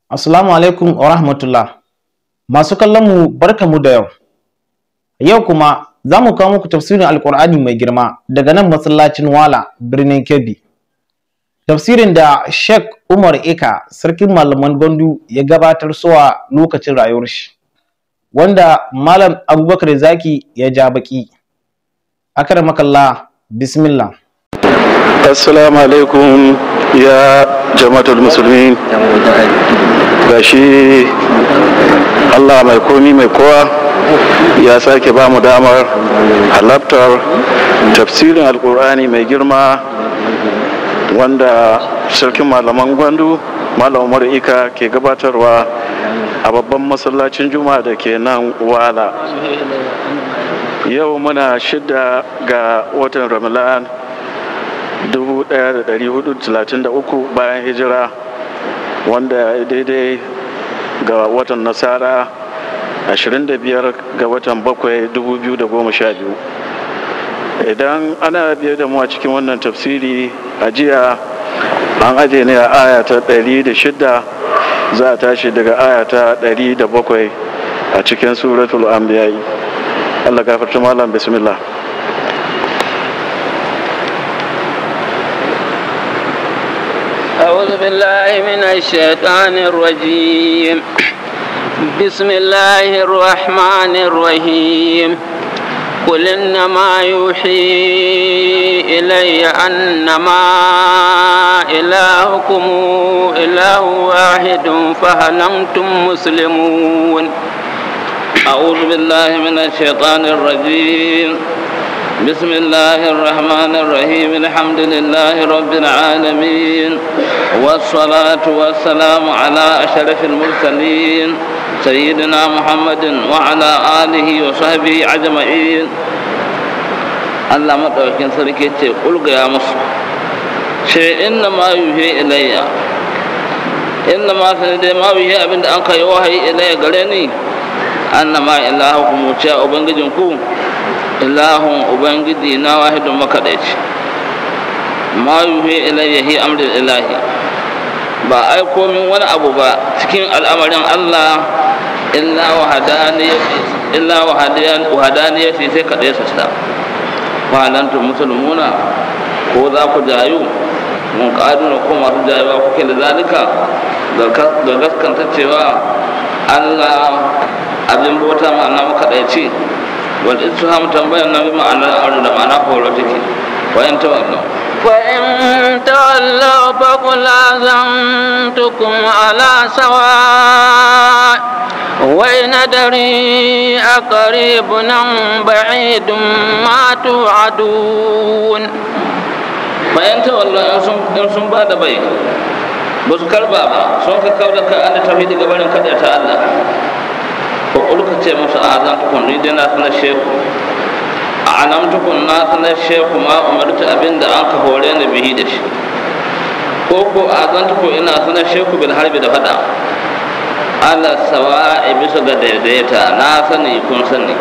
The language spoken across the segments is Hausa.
Assalamu alaikum wa rahmatullah. Masu kallon mu barkamu da yau. Yau kuma za mu kawo muku tafsirin Alƙur'ani mai girma daga nan masallacin Wala birnin Kebbi. Tafsirin da Sheikh Umar Eka sarkin malaman Gondu ya gabatar suwa lokacin rayuwar shi. Wanda Malam Abubakar Zaki ya ja baki. Akramakallah bismillah. assalamu alaikum ya jama'atul musulmin gashi allah mai komi mai kowa ya sake ba mu damar halartar tafsirin alkur'ani mai girma wanda sarkin malaman gwandu malam umar ika ke gabatarwa a babban masallacin juma'a da ke nan wala yau muna shida ga watan ramadan 1433 bayan hijira wanda daidai ga watan nasara 25 ga watan 7 2012 idan ana biye da mu a cikin wannan tafsiri a jiya an aje ne a aya ta 106 za a tashi daga aya ta 107 a cikin suratul anbiya Allah gafarta malam bismillah أعوذ بالله من الشيطان الرجيم بسم الله الرحمن الرحيم قل إنما يوحي إلي أنما إلهكم إله واحد فهل أنتم مسلمون أعوذ بالله من الشيطان الرجيم بسم الله الرحمن الرحيم الحمد لله رب العالمين والصلاة والسلام على أشرف المرسلين سيدنا محمد وعلى آله وصحبه أجمعين الله مدعوكين سركي قل يا مصر شيء إنما يوحي إلي إنما سندي ما يوحي أبن أنك يوحي إلي قلني أنما إلهكم وشاء بنجنكم ilahun ubangiji na wahidun makaɗaici ma yuhi ilayya hi amrul ilahi ba aiko min wani abu ba cikin al'amarin Allah illa wahadaniyati illa wahadaniyati sai kaɗai su sa falantu musulmuna ko za ku jayu mun ƙaduna ko masu jayuwa kuke da zalika da gaskanta cewa Allah abin bauta ma'ana makaɗaici والإسلام تنبيه النبي معنى الأرض معنى قولتك وإن تولوا وإن تولوا فقل آذنتكم على سواء وإن أدري أقريب أم بعيد ما توعدون فإن تولوا إن سن بعد بي بس كربا سن كاودا كأن توحيد قبل كذا تعالى ko ulka ce musu a zan tukun ni dai na sanar sheku a alam tukun na sanar sheku ma umarta abin da an ka hore ni bihi da shi ko ko a zan tukun ina sanar sheku bil harbi da fada ala sawa'i bisa ga daidaita na sani kun sani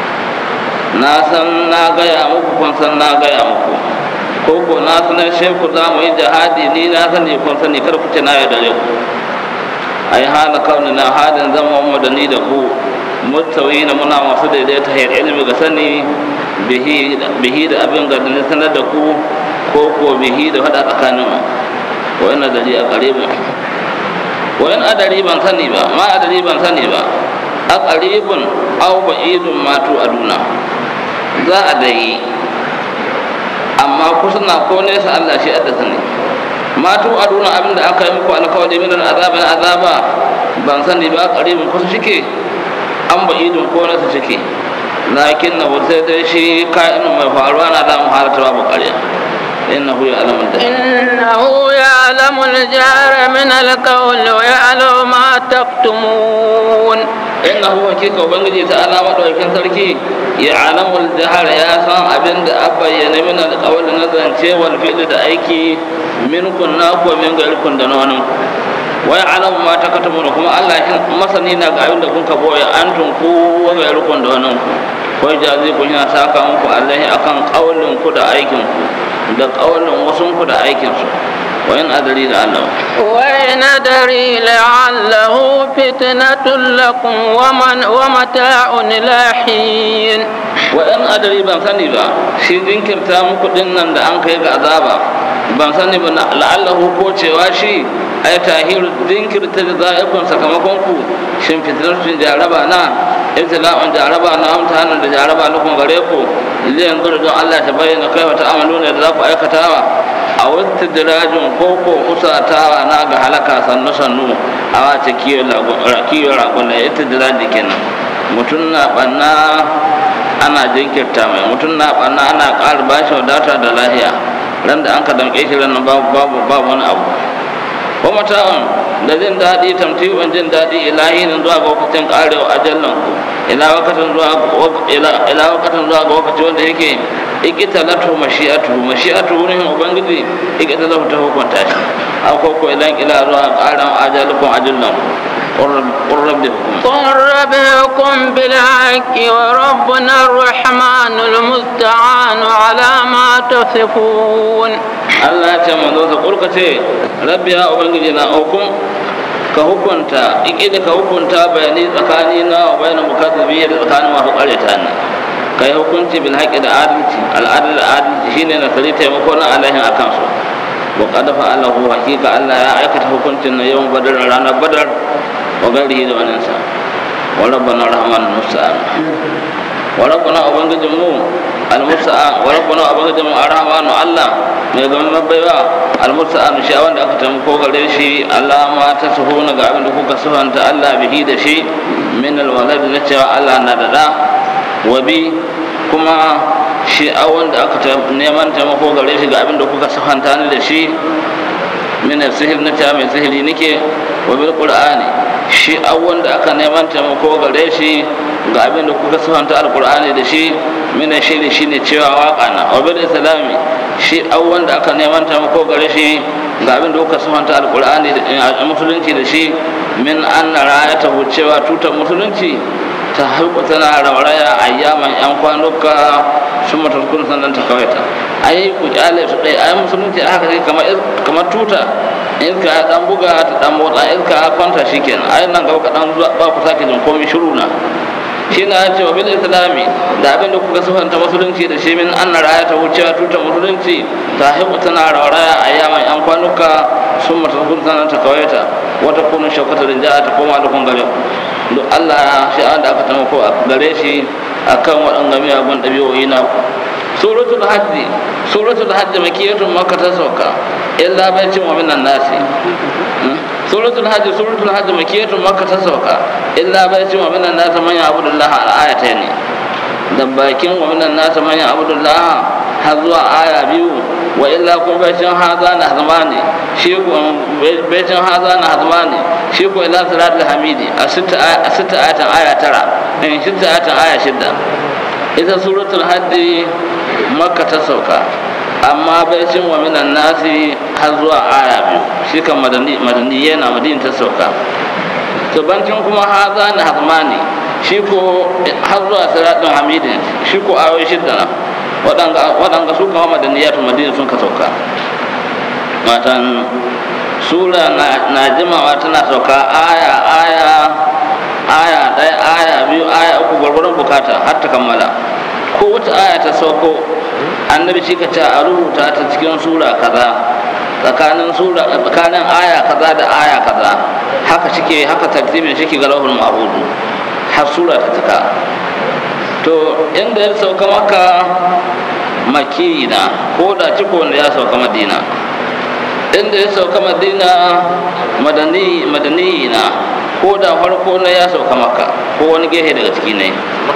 na san na gaya muku kun san na gaya muku ko ko na sanar sheku za mu yi jihadi ni na sani kun sani kar ku ce na yaudare ku ai hala kaunina halin zama mu da ni da ku mutawina muna masu daidaita hayar ilimi ga sani bihi da abin ga da sanar da ku ko ko bihi da faɗa tsakanin mu wa ina dari a qaribin wa in adari ban sani ba ma adari ban sani ba a qaribun aw ba'idun matu aduna za a dai amma kusa na ko nesa Allah shi adda sani matu aduna abin da aka yi muku alkawari min azabin azaba ban sani ba karibin kusa shike an ba idin ko nasa shike lakin na sai dai shi ka'inin mai faruwa na da mu halata babu ƙarya إنه يعلم الجهر إنه يعلم الجهر من القول ويعلم ما تكتمون إنه حقيقة وبنجي تعالى مدوكين سركي يعلم الجهر يا سان أبن أبين من القول نزل شيء والفعل da aiki minkun naku wa min gairikun da nonin wai alam ma ta katamu kuma Allah shi masani na ga abin da kun ka boye an tun ku wa gairikun da nonin wai jazi kun yana saka muku Allah akan kaulin ku da aikin ku da kaulin wasun ku da aikin su wayan adari da Allah وإن أدري لعله فتنة لكم ومن ومتاع إلى حين wayan adari ban sani ba shi jinkirta muku din nan da an kai ga azaba ban sani ba na- la'allahu ko cewa shi ai tahir jinkirta da za'ikun sakamakon ku shin fitrarsun jaraba na ibtila'un jaraba na amtahanan da jaraba na kun gare ku liyan zuru don Allah ta bayyana kai wata amalu ne da za ku aikatawa a wata dirajin koko usatawa na ga halaka sannu sannu a wace kiyo ragon da ita diraji kenan mutum na banna ana jinkirta mai mutum na ɓanna ana ƙara ba shi wadata da lahiya ran da an ka damƙe shi ran babu babu babu wani abu ko mata'un da jin daɗi tamtiwan jin daɗi ilahi nan zuwa ga lokacin ƙarewa ajallan ku ila wakatin zuwa ila ila wakatin zuwa ga lokaci wanda yake ikita latu mashi'atu mashi'atu wurin ubangiji ikita latu ta hukunta shi akwai ko ilan ila zuwa ƙaran ajalukun ajallan ku qur rabbi hukum قل ربكم بالحق وربنا الرحمن المستعان على ما تصفون Allah ya ce manzo sa kurka ce rabbi ya ubangiji na hukum ka hukunta ikida ka hukunta bayani tsakani na wa bayanan mukazzabi da tsakanin masu ƙaryata na ka yi hukunci bil haqqi da adalci al'adal da adalci shine na sari taimako na alahin akan su wa qad fa'alahu hakika Allah ya aikata hukuncin na yawan badar ranar badar wa garihi da wannan sa wa rabbana rahman musta'an wa rabbana ubangijin mu almusta'an wa rabbana ubangijin mu arhamanu Allah mai gaban mabaiwa almusta'an shi wanda aka taimako gare shi Allah ma ta suhuna ga abin da kuka suhanta Allah bihi da shi min alwalad na cewa Allah na da da wa bi kuma shi a wanda aka ta- neman taimako gare shi ga abin da kuka suhanta ni da shi min sihir na cewa mai sihiri nake wa bil qur'ani shi a wanda aka neman taimako gare shi ga abin da kuka sifanta alqur'ani da shi min shiri shine cewa waka na wa bil islami shi a wanda aka neman taimako gare shi ga abin da kuka sifanta alqur'ani da musulunci da shi min anna rayata cewa tutar musulunci ta haiku tana rauraya ayyaman yan kwanuka sun matarkun sannan ta kawaita ai ku kyale su ɗaya ai musulunci aka kai kamar kamar tuta iska ya dan buga ta dan motsa iska ya kwanta shikenan ai nan gaba kaɗan zuwa ba ku sake jin komai shiru na shi na ce wa bil islami da abin da kuka sufanta musulunci da shi min an raya ta wucewa tutar musulunci ta haiku tana rauraya ayyaman yan kwanuka sun matarkun sannan ta kawaita wata kunin shaukata da ja'a ta koma da kun gare ku duk Allah shi an da aka taimako a gare shi akan waɗanda miyagun ɗabi'o'i na ku suratul hajji suratul hajji makiyatun makka ta sauka illa baicin wa minan nasi suratul hajji suratul hajji makiyatun makka ta sauka illa baicin wa minan nasi man ya'budullah al ayata ne da bakin wa minan nasi man ya'budullah har zuwa aya biyu wa illa kun baicin haza na hazmani shi ku baicin haza na hazmani shi ku ila salatul hamidi a sita ayatan aya tara in sita ayatan aya shidda ita suratul haddi makka ta sauka amma baicin wa minan nasi har zuwa aya biyu shi kan madani madani yana madina ta sauka to bancin kuma haza na hazmani shi ko har zuwa salatul hamidi shi ko ayoyi shidda na waɗanga su kama madaniyatu madina sun ka sauka matan sura na jimawa tana sauka aya aya aya ɗaya aya biyu aya uku gwargwaron bukata har ta kammala ko wata aya ta sauko annabi shi ka ce a rubuta ta cikin sura kaza tsakanin sura tsakanin aya kaza da aya kaza haka shike haka tartibin shike ga lahul mahfudu har sura ta cika to inda ya sauka maka makina ko da ciko wanda ya sauka madina inda ya sauka madina madani madani na ko da farko na ya sauka maka ko wani gehe daga ciki ne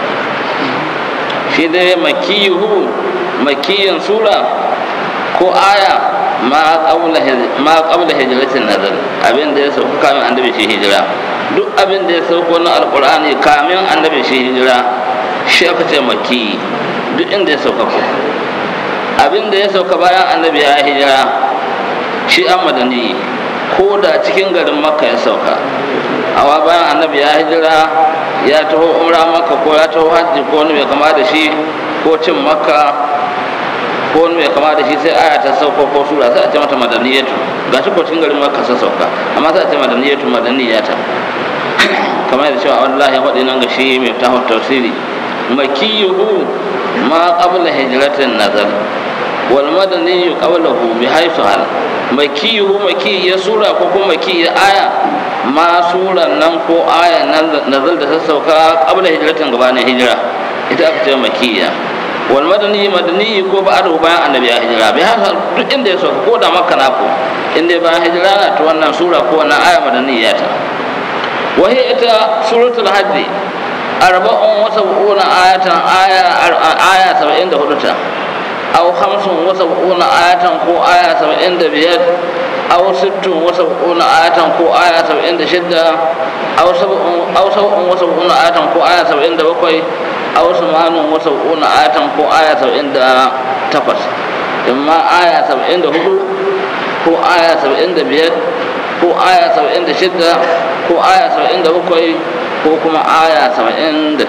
shi dai makiyuhu makiyin sura ko aya ma qabla hijratin nazar abin da ya sauka kamin annabi shi hijira duk abin da ya sauko na alqur'ani kamin annabi shi hijira shi aka ce maki duk inda ya sauka ko abin da ya sauka bayan annabi ya hijira shi an madani ko da cikin garin makka ya sauka awa bayan annabi ya hijira ya taho umra makka ko ya taho hajji ko wani mai kama da shi ko cin makka ko wani mai kama da shi sai aya ta sauko ko sura sai a ce mata madaniyatu ga shi ko cikin garin makka sa sauka amma sai a ce madaniyatu madaniyata kamar yadda cewa wallahi waɗi nan ga shi mai taho tafsiri makiyuhu ma qabla hijratin nazar wal madani qablahu bi haythu hal makiyuhu maki ya sura ko kuma maki ya aya ma suran nan ko aya nazar da ta sauka qabla hijratin gabanin hijira ita aka ce makiyya wal madani madani ko ba ado bayan annabi ya hijira bai haka duk inda ya sauka ko da makka na ko inda bayan hijira na to wannan sura ko wannan aya madani ya ta wahi ita suratul hajj arba'un wa sab'una ayatan aya aya 74 ta aw khamsun wa sab'una ayatan ko aya 75 aw sittun wa sab'una ayatan ko aya 76 aw sab'un aw sab'un wa sab'una ayatan ko aya 77 aw samanun wa sab'una ayatan ko aya 78 imma aya 74 ko aya 75 ko aya 76 ko aya 77 ko kuma aya 78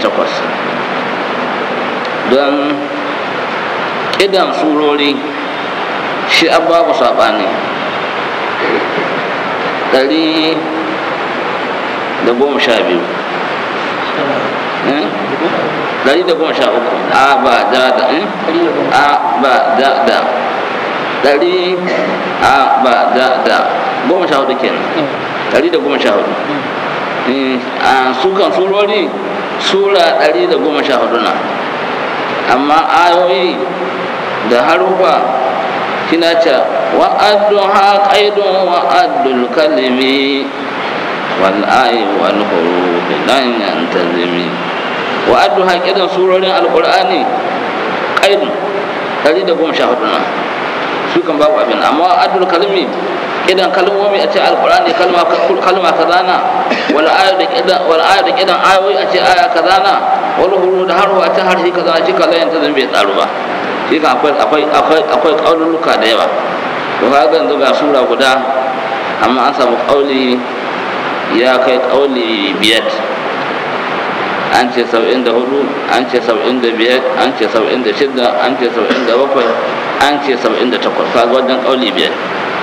don kidan surori shi babu saɓani ɗari da goma sha biyu ɗari da goma sha uku a ba da da a ba da da ɗari a ba da da goma sha hudu kenan ɗari da goma sha hudu a sukan surori sura ɗari da goma sha hudu na amma ayoyi da harufa kina ce wa'addu ha qaidun wa'addul kalimi wal ayi wal huruf lan yantazimi wa'addu ha qaidan surorin alqur'ani qaidun ɗari da goma sha hudu na su kan babu abin amma wa'addul kalimi idan kalmomi a ce alkur'ani kalma kalma kaza na wal aya da kidan wal aya da kidan ayoyi a ce aya kaza na wal huru da harwa a ce harshe kaza shi kaza yanta zan bai tsaro ba shi kan akwai akwai akwai akwai kaululuka da yawa to kaga yanzu ga sura guda amma an samu kauli ya kai kauli biyar an ce saba'in da hudu an ce saba'in da biyar an ce saba'in da shida an ce saba'in da bakwai an ce saba'in da takwas kaga wajen kauli biyar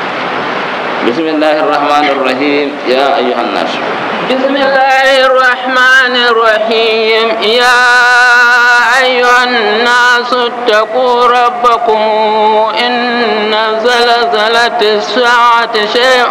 بسم الله الرحمن الرحيم يا أيها الناس بسم الله الرحمن الرحيم يا أيها الناس اتقوا ربكم إن زلزلة الساعة شيء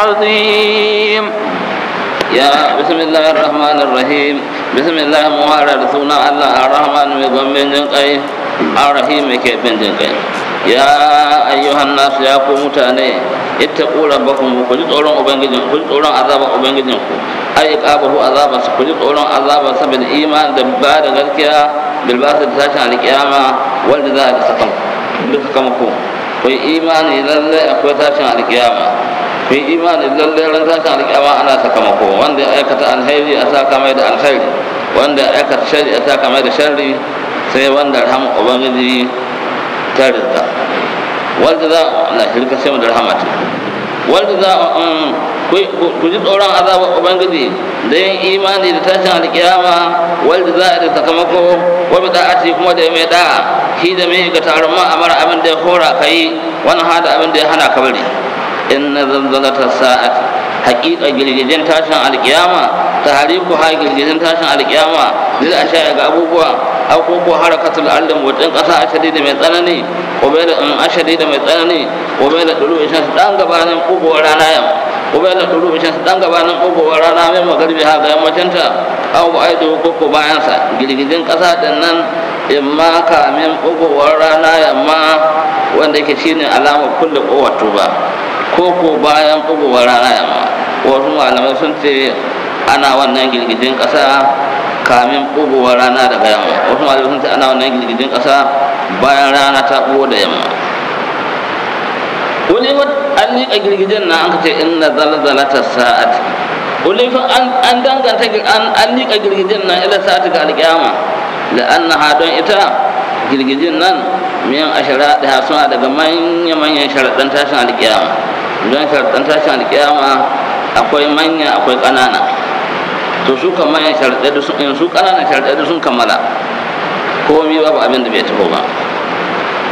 عظيم يا بسم الله الرحمن الرحيم بسم الله مهارة سنة الله الرحمن من جنقي الرحيم كيف جنقي ya ayyuhan nasu ya ku mutane ittaqu rabbakum ku ji tsoron ubangijin ku ji tsoron azaban ubangijin ku ai qabahu azaba su ku ji tsoron azaba saboda iman da ba da gaskiya bil basu da tashin alkiyama wanda za a da sakan duka kama ku ku yi imani lalle akwai tashin alkiyama ku yi imani lalle ran tashin alkiyama ana sakamako wanda ya aikata alheri a saka mai da alheri wanda ya aikata shari a saka mai da sharri sai wanda rahama ubangiji ta rizka wanda za na shirka sai da rahamati wanda za ku ji tsoron azabar ubangiji da yin imani da tashin alkiyama wanda za a da sakamako wa da ati kuma da mai da'a shi da mai ga taron ma amara abin da ya hora ka yi wani hada abin da ya hana ka bari in na zanzalata sa'at haƙiƙa girgijin tashin alkiyama ta hariku ha girgijin tashin alkiyama zai a sha ga abubuwa abubuwa harakatul ardi motsin ƙasa a shadida mai tsanani bai da in ashadi da mai tsanani bai da duru ishan su dan gabanin ƙugowar rana yam bai da duru ishan su dan gabanin ƙugowar rana mai magarbi ha ga yammacinta aw ba aido koko bayansa girgijin ƙasa din nan imma kamin ƙugowar rana yamma wanda yake shine alamar kulle ƙowar tuba ko ko bayan ƙugowar rana yamma wasu malamai sun ce ana wannan girgijin ƙasa kamin ɓugowar rana daga yamma wasu malamai sun ce ana wannan girgijin ƙasa bayan rana ta ɓugo da yamma wani an liƙa girgijin na an ce inna zalzalata sa'at wani an danganta an liƙa girgijin na ila sa'at ga alƙiyama da annaha don ita girgijin nan miyan ashara da suna daga manya-manyan sharaɗan tashin alƙiyama don sharaɗan tashin alƙiyama akwai manya akwai ƙanana to su kan manyan sharaɗai da sun su ƙananan sharaɗai da sun kammala komi babu abin da bai taho ba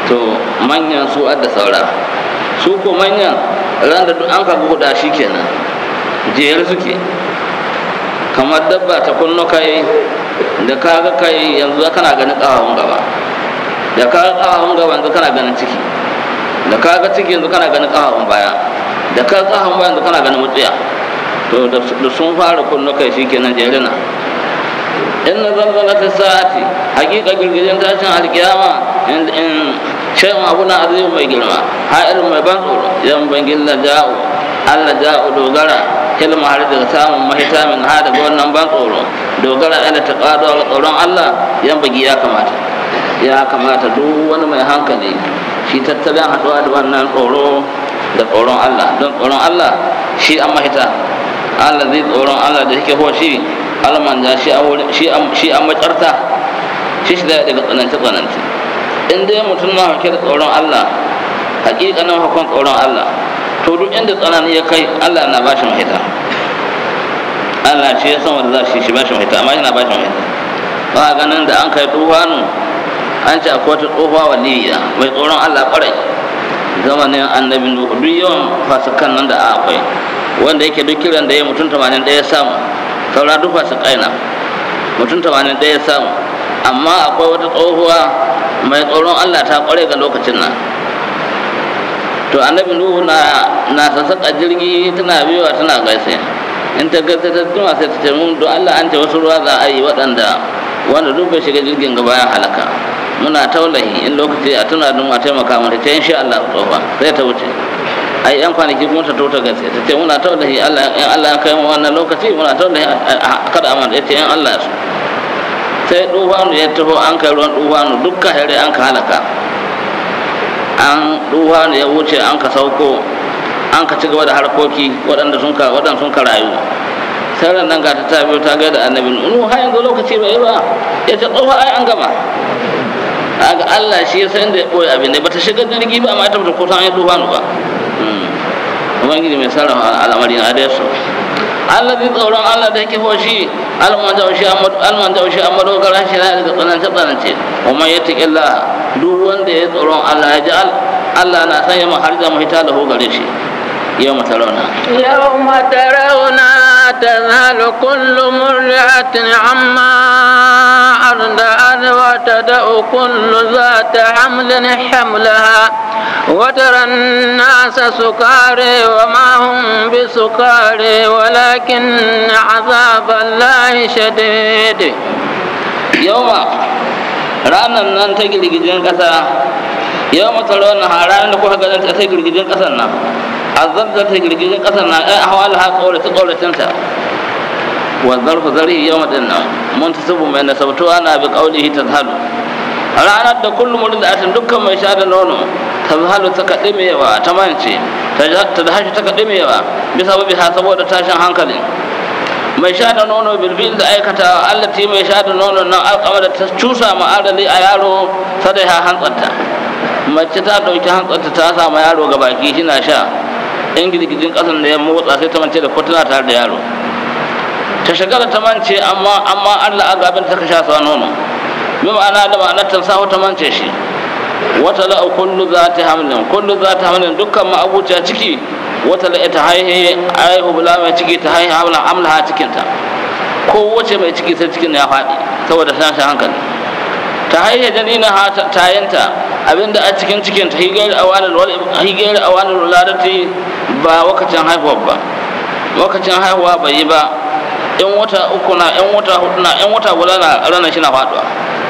to manyan su adda saura su ko manyan ran da duk an ka guda shi kenan jere suke kamar dabba ta kunno kai da kaga kai yanzu kana ganin ƙahahun gaba da kaga ƙahahun gaba yanzu kana ganin ciki da kaga ciki yanzu kana ganin ƙahahun baya da kaga ƙahahun baya yanzu kana ganin mutsiya to da sun fara kunno kai shi kenan jere na in na zalzala ta sa'ati hakika girgijin tashin alkiyama in shayin abu na azimu mai girma ha'ir mai ban tsoro yan bangin la ja'u allah ja'u dogara hilma har daga samun mahita min ha daga wannan ban tsoro dogara ila ta ƙado ga tsoron allah yan bagi ya kamata ya kamata duk wani mai hankali shi tattalin haɗuwa da wannan tsoro da tsoron allah don tsoron allah shi an mahita allah zai tsoron allah da yake shi alman ja shi an macarta shi shi daga tsanance tsanance in dai mutum na hake da tsoron allah hakikanin hukun tsoron allah to duk inda tsanani ya kai allah na bashi mahita allah shi ya san wanda za shi shi bashi mahita amma yana bashi mahita ba ganin da an kai tufanu an ce akwai wata tsohuwa waliya mai tsoron allah kwarai zamanin annabi nuhu duk yawan fasikan nan da akwai wanda yake duk kiran da ya mutum tamanin ɗaya samu saura duk su kaina mutum tamanin ɗaya samu amma akwai wata tsohuwa mai tsoron allah ta kware ga lokacin nan to annabi nuhu na na sassaƙa jirgi tana biyowa tana gaisa in ta gaisa ta tuma sai ta ce mun don allah an ce wasu ruwa za a yi waɗanda wanda duk bai shiga jirgin gaba ya halaka muna taulahi in lokaci a tuna don a taimaka mata ta insha allah tsofa sai ta wuce ai yan kwanaki kuma ta tota gaske ta ce muna taulahi Allah in Allah ya kai mu wannan lokaci muna taulahi kada amma ya ce in Allah su sai dufanu ya taho an kai ruwan dufanu dukkan hare an ka halaka an dufanu ya wuce an ka sauko an ka ci gaba da harkoki waɗanda sun ka waɗanda sun ka rayu sai ran nan ga ta ta biyo ta ga da annabi nu har yanzu lokaci bai ba ya ce tsofa ai an gama ga Allah shi ya san da ya boye abin da bata shiga jirgi ba amma ita bata kusa an yi dufanu ba ubangiji mai sarrafa al'amari na da su Allah zai tsoron Allah da yake hoshi alman da shi alman da shi amma dogara shi na daga tsanance tsanance kuma ya taƙi Allah duk wanda ya tsoron Allah ya ji Allah na sanya mu har da mu hita da gare shi يوم ترونها يوم ترونها تذهل كل مرعة عما أرضعت وتدأ كل ذات حمل حملها وترى الناس سكاري وما هم بسكاري ولكن عذاب الله شديد يوم ranar nan ta girgijin ƙasa yau matsaro na ranar da kuka ganin ta girgijin ƙasar nan azabta ta girgijin ƙasar nan ɗan hawala ha ƙaurace ƙauracinta wa zarfu zarhi yau maɗin nan mun ta sabu mai nasabtuwa na bi ƙaunihi ta zahalu ranar da kullum wurin da atin dukkan mai sha da nono ta zahalu ta kaɗi mai yawa ta mance ta dahashi ta kaɗi mai yawa bisa babi ha saboda tashin hankalin mai sha da nono bilbil da aikata allati mai sha da nono nan alƙama da ta cusa ma'adali a yaro sadai ha hantsarta mace ta ɗauki hantsarta ta samu yaro ga baki shi na sha in girgijin ƙasan da ya motsa sai ta mance da kwatuna tare da yaro ta shagala ta mance amma amma allah a gabin ta ka sha sa nono bi ma'ana da ma'anar ta sa ta mance shi wata la'a kullu za ta hamlin kullu za ta hamlin dukkan ma'abuciya ciki wata da ita haihe aihu bula mai ciki ta haihe hamla amla cikinta ko wace mai ciki sai cikin ya faɗi saboda tashin hankali ta haihe janina ha tayanta abinda a cikin cikin ta higayar awanar higayar awanar ladati ba wakacin haihuwa ba wakacin haihuwa bai yi ba yan wata uku na yan wata hudu na yan wata guda na ranar shi na faɗuwa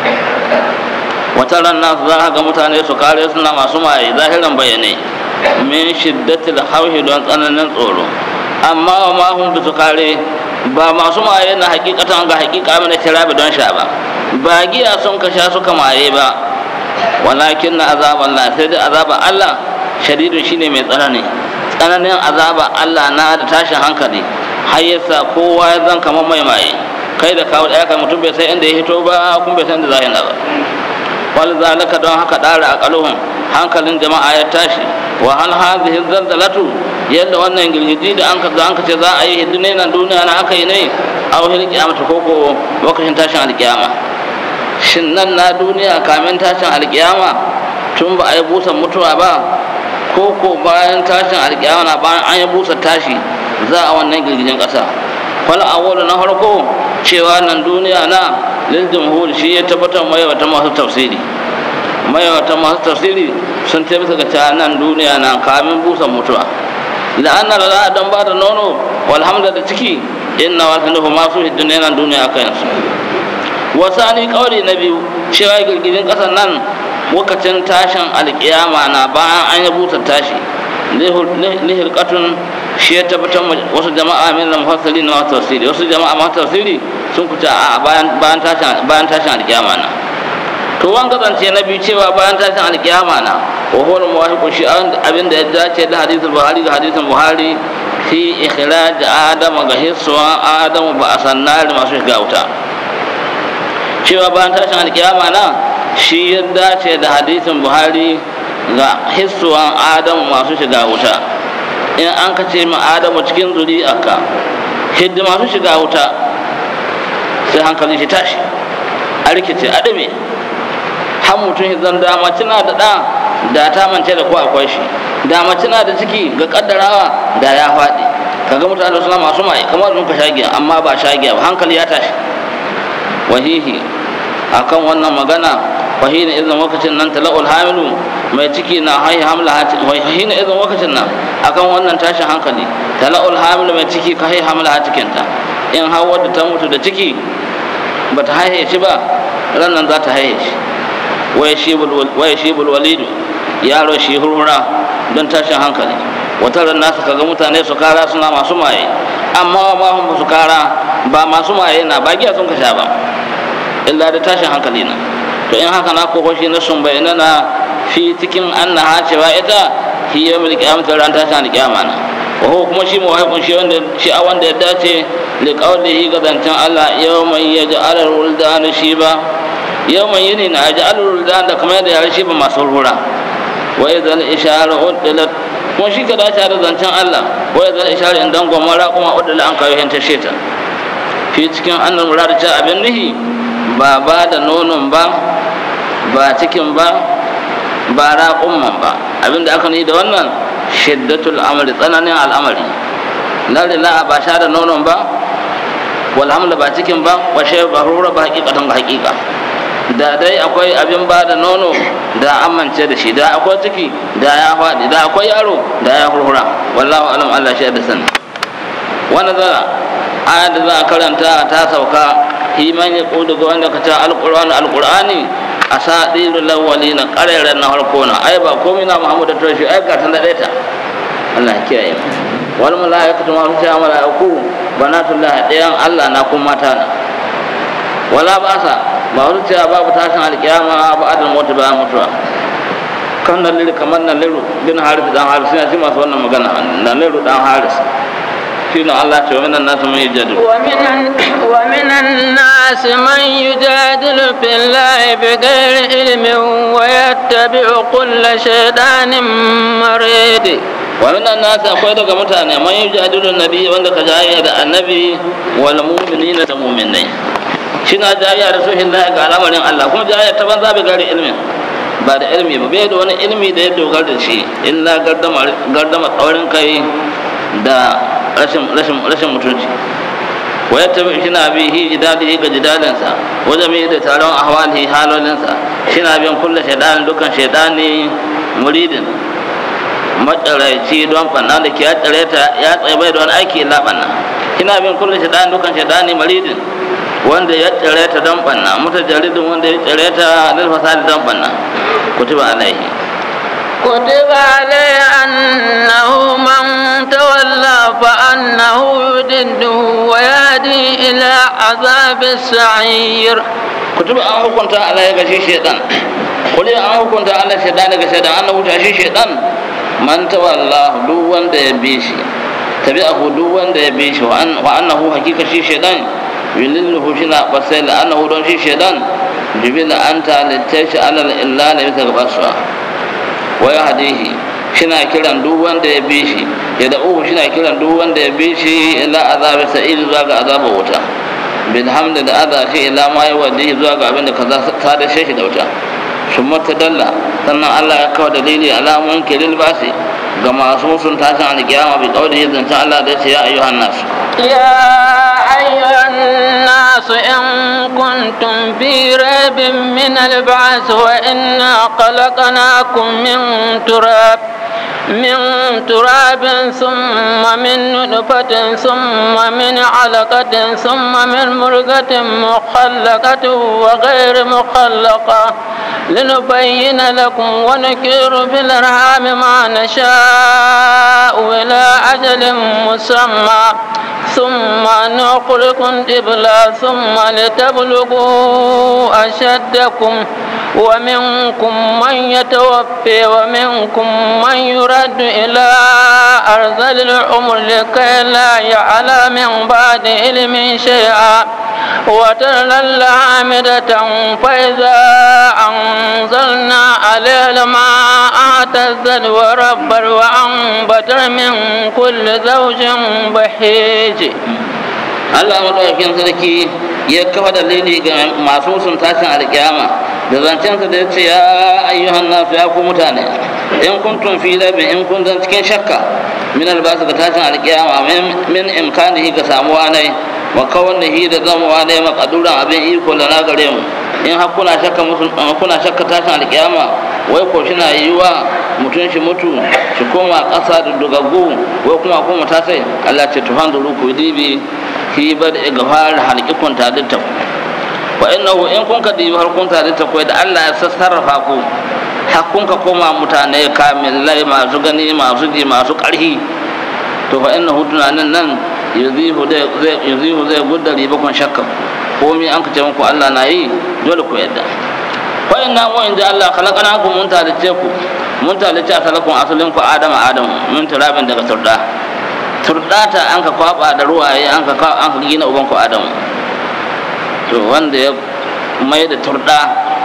wata ranar za a ga mutane su kare suna masu maye zahiran bayanai min shiddatil hauhi don tsananin tsoro amma wa ma hun bisu kare ba masu maye na hakikatan ga hakika mana kirabi don sha ba ba giya sun ka sha suka maye ba walakin na azaban Allah sai da azaban Allah shadidun shine mai tsanani tsananin azaban Allah na da tashin hankali har yasa kowa ya zan kamar mai maye kai da kawo ɗaya kai mutum bai san inda ya hito ba kuma bai san da zahina ba wal zalika don haka dara a kaluhun hankalin jama'a ya tashi wa hal hadhihi zalzalatu yadda wannan girgiji da an ka an ka ce za a yi hidine nan duniya na aka yi ne aw hil qiyamata koko lokacin tashin alkiyama shin nan na duniya kamin tashin alkiyama tun ba a yi busan mutuwa ba ko ko bayan tashin alƙiyama na bayan an yi busa tashi za a wannan girgijin ƙasa wal awwalu na farko cewa nan duniya na lil jumhur shi ya tabbatar mai wata masu tafsiri mai wata masu tafsiri sun tabbata ga cewa nan duniya na kamin busan mutuwa la'anna la dan ba da nono walhamda da ciki inna wa sanu ma su hiddun nan duniya kan su wasani kauri na biyu cewa girgijin ƙasar nan lokacin tashin alƙiyama na bayan an yi busa tashi lihirkatun shi ya tabbatar wasu jama'a min da mufassiri na wasu tafsiri wasu jama'a masu tafsiri sun kuta a bayan tashin alƙiyama na to wan kasance na biyu cewa bayan tashin alƙiyama na wa huwa muwafiqun shi abin da ya dace da hadisul buhari ga hadisin buhari fi ikhraj adama ga hiswa adamu ba asannar masu shiga wuta cewa bayan tashin alƙiyama na shi ya dace da hadisin buhari ga hissuwan adamu masu shiga wuta in an ka ce ma adamu cikin zuri'arka hidda masu shiga wuta sai hankalin shi tashi a rikice adame har mutum zan dama cina da ɗa da ta mance da ko akwai shi da mace na da ciki ga kaddarawa da ya faɗi kaga mutane suna masu mai kamar sun ka shagiya amma ba shagiya ba hankali ya tashi wahihi akan wannan magana wahina idan lokacin nan tala'ul hamilu mai ciki na haihi hamla wahina idan lokacin nan akan wannan tashin hankali tala'ul hamilu mai ciki ka haihi hamla cikinta in har wadda ta mutu da ciki ba ta haihe shi ba ranar za ta haihe shi waya shibul walidu yaro shi hurhura don tashin hankali wata ran nasu kaga mutane su kara suna masu maye amma ma hun su kara ba masu maye na ba giya sun ka sha ba illa da tashin hankali na to in haka na koko shi na sun bayyana na fi cikin annaha cewa ita hi yawmul qiyamati ran tashin alqiyama na wa huwa kuma shi muwahiqun shi wanda shi a wanda ya dace li qawlihi ga zancen Allah yawman yaj'alul wuldana shiba yawman yini na yaj'alul wuldana da kamar yadda ya shi ba masu hurhura wa idan ishara uddilat kuma shi ka dace da zancen Allah wa idan ishara in dan gwamara kuma uddila an kawo hinta sheta fi cikin annal murad ta abin nihi ba ba da nonon ba ba cikin ba ba raƙumman ba abinda aka ni da wannan shiddatul amri tsananin al'amari lalle la ba sha da nonon ba wal hamla ba cikin ba wa shay ba rura ba hakikatan ga hakika da dai akwai abin ba da nono da amince da shi da akwai ciki da ya faɗi da akwai yaro da ya hurhura wallahu alam Allah shi da sani wannan zara ayat da za a karanta ta sauka himan ya ko daga wanda ka ta alqur'ani alqur'ani asadirul awwalin qarairan na harko na ai ba komai na Muhammad da shi ai ga ta da ta Allah ya kiyaye wal malaikatu ma fi malaiku banatullah dayan Allah na kuma mata na wala ba'sa ba wani cewa babu tashin alkiyama ba adal mutu ba mutuwa kan nan liru kamar nan liru bin haris dan haris yana ci masu wannan magana nan liru dan haris shine Allah ce wa minan nasu man yujadilu ومن الناس من يجادل في الله بغير علم ويتبع كل شيطان مريد wa minan nasu akwai daga mutane man yujadilu nabi wanda ka jayya da annabi wal mu'minina da mu'minai shina jayya da suhin Allah ga al'amarin Allah kuma jayya ta banza bai gari ilmin ba da ilmi ba bai da wani ilmi da ya dogara da shi illa gardama gardama tsaurin kai da rashin rashin rashin mutunci wa ya tabi shi na bi hi jidali ga jidalinsa wajen mai da taron ahwali halolinsa shi na bin kulle shaidanin dukkan shaidani muridin matsaraici don fanna da ke ya tsare ta ya tsaye bai don aiki illa banna kina bin kulle shaidanin dukkan shaidani muridin wanda ya tsare ta don banna mutajaridin wanda ya tsare ta lil fasadi don banna kutuba alaihi كتب عليه أنه من تولى فأنه يدده ويهدي إلى عذاب السعير kutuba an hukunta Allah ya gashi shaitan kuli an hukunta Allah shaitan daga shaitan an hukunta shi shaitan man tawalla duk wanda ya bi shi tabi'ahu duk wanda ya bi shi wa annahu hakika shi shaitan yulilhu shi na basai la annahu don shi shaitan jibila anta littashi alal illa ne bisa gabasuwa wa ya hadihi shina kiran duk wanda ya bi shi ya da uhu shina kiran duk wanda ya bi shi ila azabi sa'id zuwa ga azabar wuta bil hamdi da adha shi ila ma ya wadi zuwa ga abin da ka sada shi da wuta sun dalla sannan Allah ya kawo dalili alamun kilil basi ga masu sun tashin alkiyama bi kauli zancen Allah da ya ce ya ayyuhan nasu يا أيها الناس إن كنتم في ريب من البعث وإنا خلقناكم من تراب من تراب ثم من نطفة ثم من علقة ثم من مرغة مخلقة وغير مخلقة لنبين لكم ونكر في الأرحام ما نشاء إلى أجل مسمى ثم نخرجكم طفلا ثم لتبلغوا أشدكم ومنكم من يتوفي ومنكم من يرد إلى أرذل العمر لكي لا يعلم من بعد علم شيئا وترى العامدة فإذا أنزلنا عليه الماء اهتزت وربت وأنبت من كل زوج بهيج Allah madaukakin sarki ya kafa dalili ga masu sun tashin alkiyama da zancensa da ya ce ya ayyuhan nasu ya ku mutane in kuntum fi labin in kun zan cikin shakka min albasu ga tashin alkiyama min imkanihi ga samuwa ne wa kawanihi da zamuwa ne makaduran abin iko da na gare mu in har kuna shakka kuna shakka tashin alkiyama wai ko shi na yiwa mutum shi mutu shi koma ƙasa da dugaggu wai kuma kuma ta sai Allah ce tuhan da ruku dibi fi bad gafar halqikun taditta wa innahu in kun ka dibi har kun taditta ko da Allah ya sassarrafa ku har kun ka koma mutane kamilai masu gani masu ji masu ƙarhi to fa innahu tunanin nan yuzihu zai yuzihu zai gudda riba kun shakka komai an ka ce muku Allah na yi dole ku yadda wa inna wa inda Allah khalaqnakum mun talice ku mun talice asalakun asalin ku Adama Adam mun turabin daga turda turdata an ka kwaba da ruwaye an ka an ka gina uban ku Adam to wanda ya mai da turda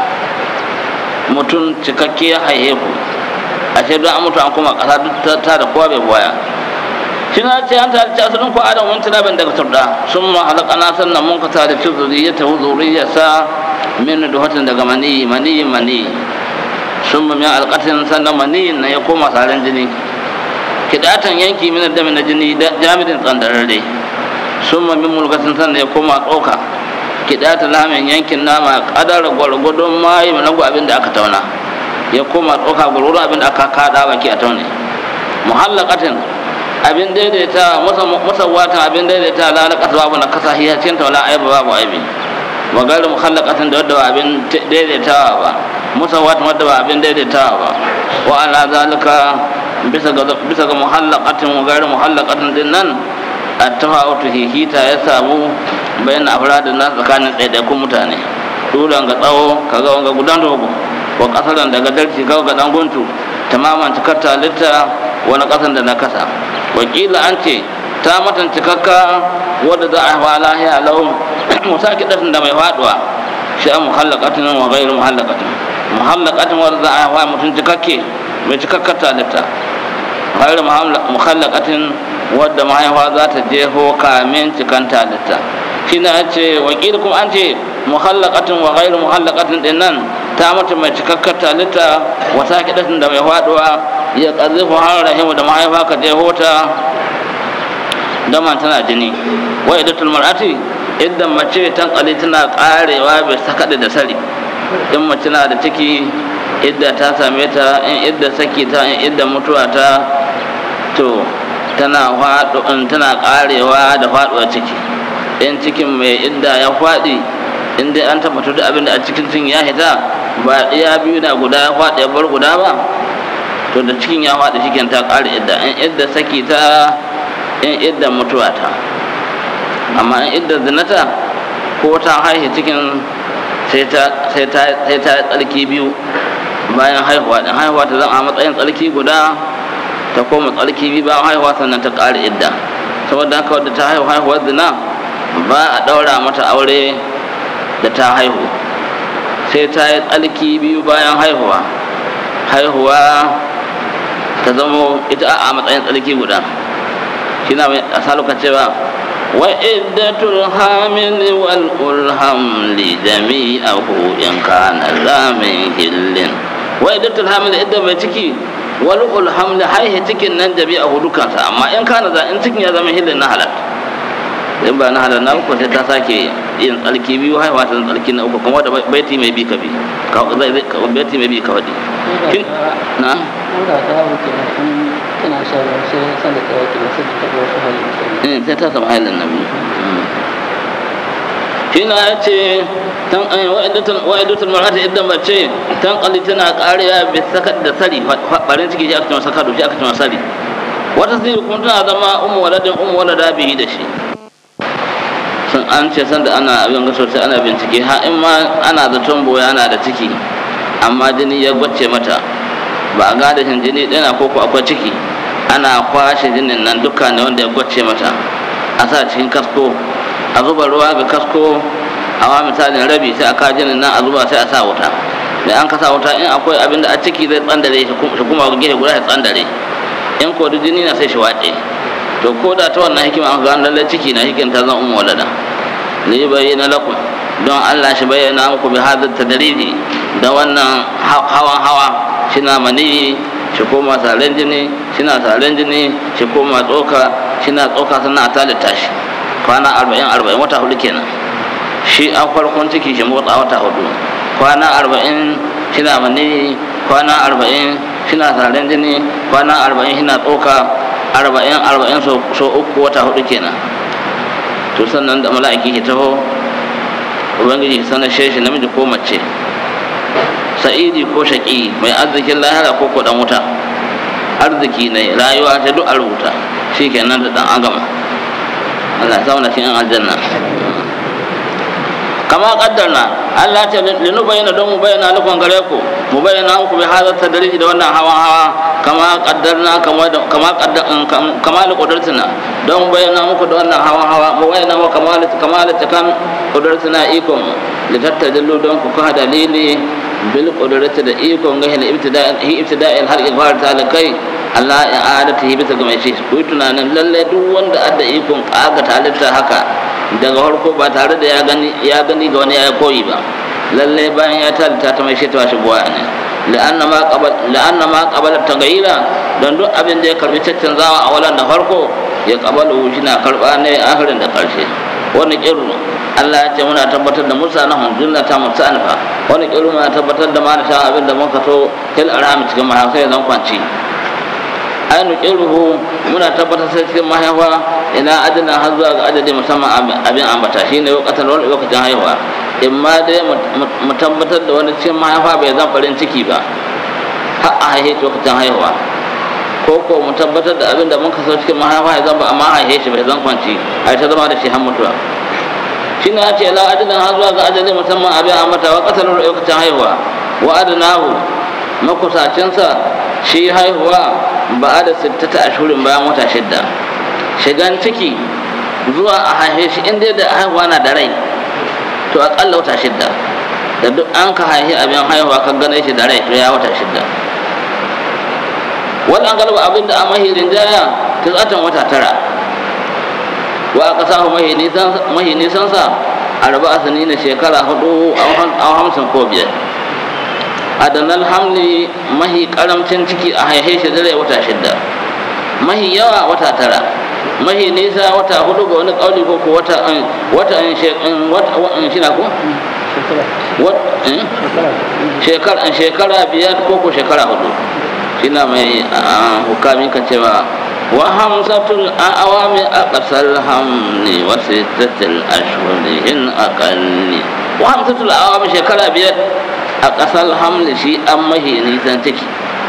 mutum cikakke ya haihe ku a ce don an mutu an kuma kasa duk ta da kowa bai boya shi na ce an talice asalin ku Adam mun turabin daga turda sun ma halakana sannan mun ka talice zuriyata zuriyarsa min duhatin daga mani mani mani sun min alƙatin sannan mani na ya koma saran jini kidatan yanki min da na jini jami'in tsandararre sun min mulkatin sannan ya koma tsoka kidata lamin yankin nama kadar gwargwadon mayi na abin da aka tauna ya koma tsoka gwargwadon abin da aka kada baki a taune muhallakatin abin daidaita musawwatan abin daidaita la na kasa babu na kasa hiyacin taula aibu babu aibi wa gairu mukhallaqatin da wadda ba abin daidaitawa ba musawwatin wadda ba abin daidaitawa ba wa ala zalika bisa ga bisa ga muhallaqatin wa gairu muhallaqatin din nan at-tafawutu hihita ya samu bayan afradin na tsakanin ɗaiɗaikun mutane dulan ga tsawo kaga wanga gudan dogo wa kasaran daga darci kaga ga dan guntu tamaman cikar talitta wani kasan da na kasa wakila an ce ta matan cikakka wadda za a hawa lahiya lau musa kiɗatin da mai faɗuwa shi an muhallakatin wa gairu muhallakatin muhallakatin wadda za a hawa mutum cikakke mai cikakkar talitta gairu muhallakatin wadda mahaifa za ta jeho kamin cikan talitta shi na ce wakil kuma an ce muhallakatin wa gairu muhallakatin din nan ta mata mai cikakkar talitta wata kiɗatin da mai faɗuwa ya ƙarzifa har rahimu da mahaifa ka jeho ta dama tana jini wa idatul mar'ati idan mace tankali tana karewa bai sakaɗe da sari in mace na da ciki idda ta same ta in idda saki ta in idda mutuwa ta to tana faɗo tana karewa da faɗuwa ciki in cikin mai idda ya faɗi in dai an tabbatar da abin da a cikin cin ya hita ba iya biyu na guda ya faɗi ya bar guda ba to da cikin ya faɗi cikin ta ƙare idda in idda saki ta in idda mutuwa ta amma in idda zinata ko ta haihu cikin sai ta tsarki biyu bayan haihuwa din haihuwa ta zama a matsayin tsarki guda ta koma tsarki biyu bayan haihuwa sannan ta ƙara idda saboda haka wadda ta haihu haihuwar zina ba a ɗaura mata aure da ta haihu sai ta yi tsarki biyu bayan haihuwa haihuwa ta zamo ita a matsayin tsarki guda shi na mai a saluka cewa وعدة الحامل والحمل جميعه إن كان ذا من هل وعدة الحامل إذا بتكي والحمل هاي تكي ننجبي أهو دكانتا أما إن كان ذا إن تكي هذا من هل نهلت in ba na halar na uku sai ta sake yin tsalki biyu haihuwa ta tsalki na uku kuma da baiti mai bi ka bi baiti mai bi ka wadi na tana shan ruwa sai san da tsaye ke sai ta ga wasu hali sai ta samu halin nabi shi na ya ce wa'idatul mar'ata idan mace tan kalli tana kariya bi sakat da sari barin ciki shi aka cewa sakadu shi aka cewa sari wata sai kuma tana zama ummu waladin ummu walada bihi da shi sun an ce san da ana abin ga sosai ana bincike ha in ma ana zaton boya ana da ciki amma jini ya gwace mata ba a gada shin jini ɗina ko ko akwai ciki ana kwashe jinin nan duka ne wanda ya gwace mata a sa cikin kasko a zuba ruwa ga kasko a wa misalin rabi sai a ka jinin nan a zuba sai a sa wuta da an ka sa wuta in akwai abin da a ciki zai tsandare shi kuma gefe guda ya tsandare in ko jini na sai shi wace to ko da ta wannan hikima an gano lallai ciki na hikin ta zan ummu walada ne bayyana lakum don Allah shi bayyana muku bi hadar tadriji da wannan hawan hawa shina mani shi koma salen jini shina salen jini shi koma tsoka shina tsoka sannan a talita shi kwana arba'in arba'in wata hudu kenan shi an farkon ciki shi motsa wata hudu kwana arba'in shina mani kwana arba'in shina salen jini kwana arba'in shina tsoka arba'in arba'in so uku wata hudu kenan to sannan da mala'iki ke taho ubangiji sanar shi namiji ko mace sa'idi ko shaƙi mai arzikin lahira ko ko dan wuta arziki ne rayuwa ta duk a rubuta shi kenan da dan agama Allah ya na cikin aljanna kama kaddarna Allah ta linu bayyana don mu bayyana nufin gare ku mu bayyana muku bi hadar tadriji da wannan hawa hawa kama kaddarna kama da kama kaddar kama da kudratina don mu bayyana muku da wannan hawa hawa mu bayyana muku kama da kama da takan kudratina ikon da tattajillu don ku ka dalili bil qudrati da ikon ga hil ibtida hi ibtida'il har igfar talakai Allah ya adata bisa ga mai shi ku tunanin lalle duk wanda adda ikon kaga talita haka daga farko ba tare da ya gani ya gani ga wani ya koyi ba lalle bayan ya talita ta mai shi ta shi buwa ne la'anna ma qabal la'anna ma qabala tagayira don duk abin da ya karbi caccanzawa a walan da farko ya qabalu shi na karba ne akhirin da karshe wani kiru Allah ya ce muna tabbatar da musa na hunjunna ta musa anfa wani kiru muna tabbatar da ma da sha abin da muka so kil arham cikin mahaifa zan kwanci ainu kiruhu muna tabbatar sai cikin mahaifa ina adana har zuwa ga adadi musamman abin ambata shine lokacin wani lokacin haihuwa in ma dai mu tabbatar da wani cikin mahaifa bai zan farin ciki ba har a haihe lokacin haihuwa ko ko mu tabbatar da abin da mun kaso cikin mahaifa ya zan ba amma haihe shi bai zan kwanci a ta zama da shi har mutuwa shi ne ce la adana har zuwa ga adadi musamman abin ambata wa kasar lokacin haihuwa wa adanahu makusacinsa shi haihuwa ba da sittata ashurin bayan wata shidda shigan ciki zuwa a haife shi inda da haihuwa na da rai to akalla wata shidda da duk an ka haihi abin haihuwa ka gane shi da rai to ya wata shidda wannan galba abin da a mahirin jaya ta tsatan wata tara wa aka samu mahi nisansa arba asini na shekara hudu a hamsin ko biyar adanar hamli mahi karamcin ciki a haihe shi dare wata shidda mahi yawa wata tara mahi nisa wata hudu ga wani kauli ko ko wata wata wata shina ko shekara shekara biyar ko ko shekara hudu shina mai hukami kan cewa wa hamsatul awami aqsal hamni wa sittatul ashhuri in aqalli wa hamsatul awami shekara biyar a ƙasar hamli shi an mahi nisan ciki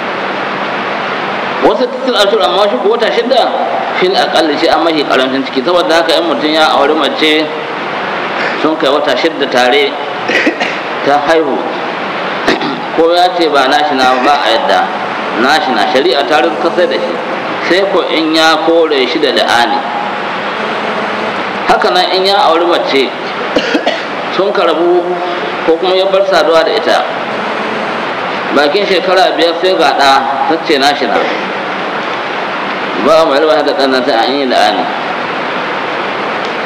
wasu tattal ashur amma shi ko wata shida fil aƙalli shi an mahi ƙarancin ciki saboda haka in mutum ya auri mace sun kai wata shida tare ta haihu ko ya ce ba nashi na ba a yadda nashi na shari'a ta kasai da shi sai ko in ya kore shi da la'ani haka nan in ya auri mace sun karabu ko kuma ya bar saduwa da ita bakin shekara biyar sai ga ɗa ta ce na shi na ba mai rawa da ɗan sai an yi la'ani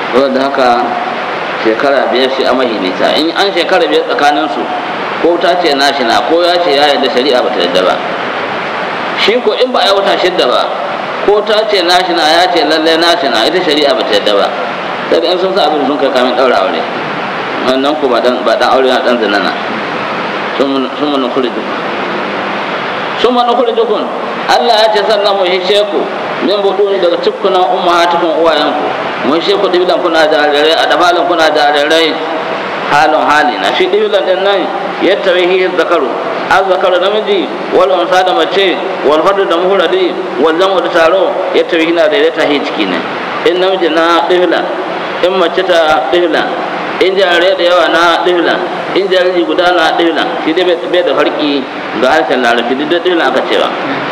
saboda haka shekara biyar shi a mahi nisa in an shekara biyar tsakaninsu ko ta ce nashi na ko ya ce ya yarda shari'a ba ta yarda ba shi ko in ba a yi wata shidda ba ko ta ce nashi na ya ce lallai nashi na ita shari'a ba ta yarda ba sai in sun sa abin sun kai kamin ɗaura aure wannan ko ba dan aure na dan zinana sun mun kuri duk sun mun kuri dukun Allah ya ce sannan mu hishe ku min budu ne daga cikkunan ummahatukum uwayenku mu hishe ku dibilan kuna jarirai a dabalin kuna jarirai halin hali na shi dibilan din nan yadda wahi zakaru azzakaru namiji wal unsa da mace wal fardu da muhradi wal jamu da taro yadda wahi na daidaita hi ciki ne in namiji na dibila in mace ta dibila in jarirai da yawa na dibila in jariri guda na dibila shi dai bai da farki ga harshen larabci duk da dibila aka cewa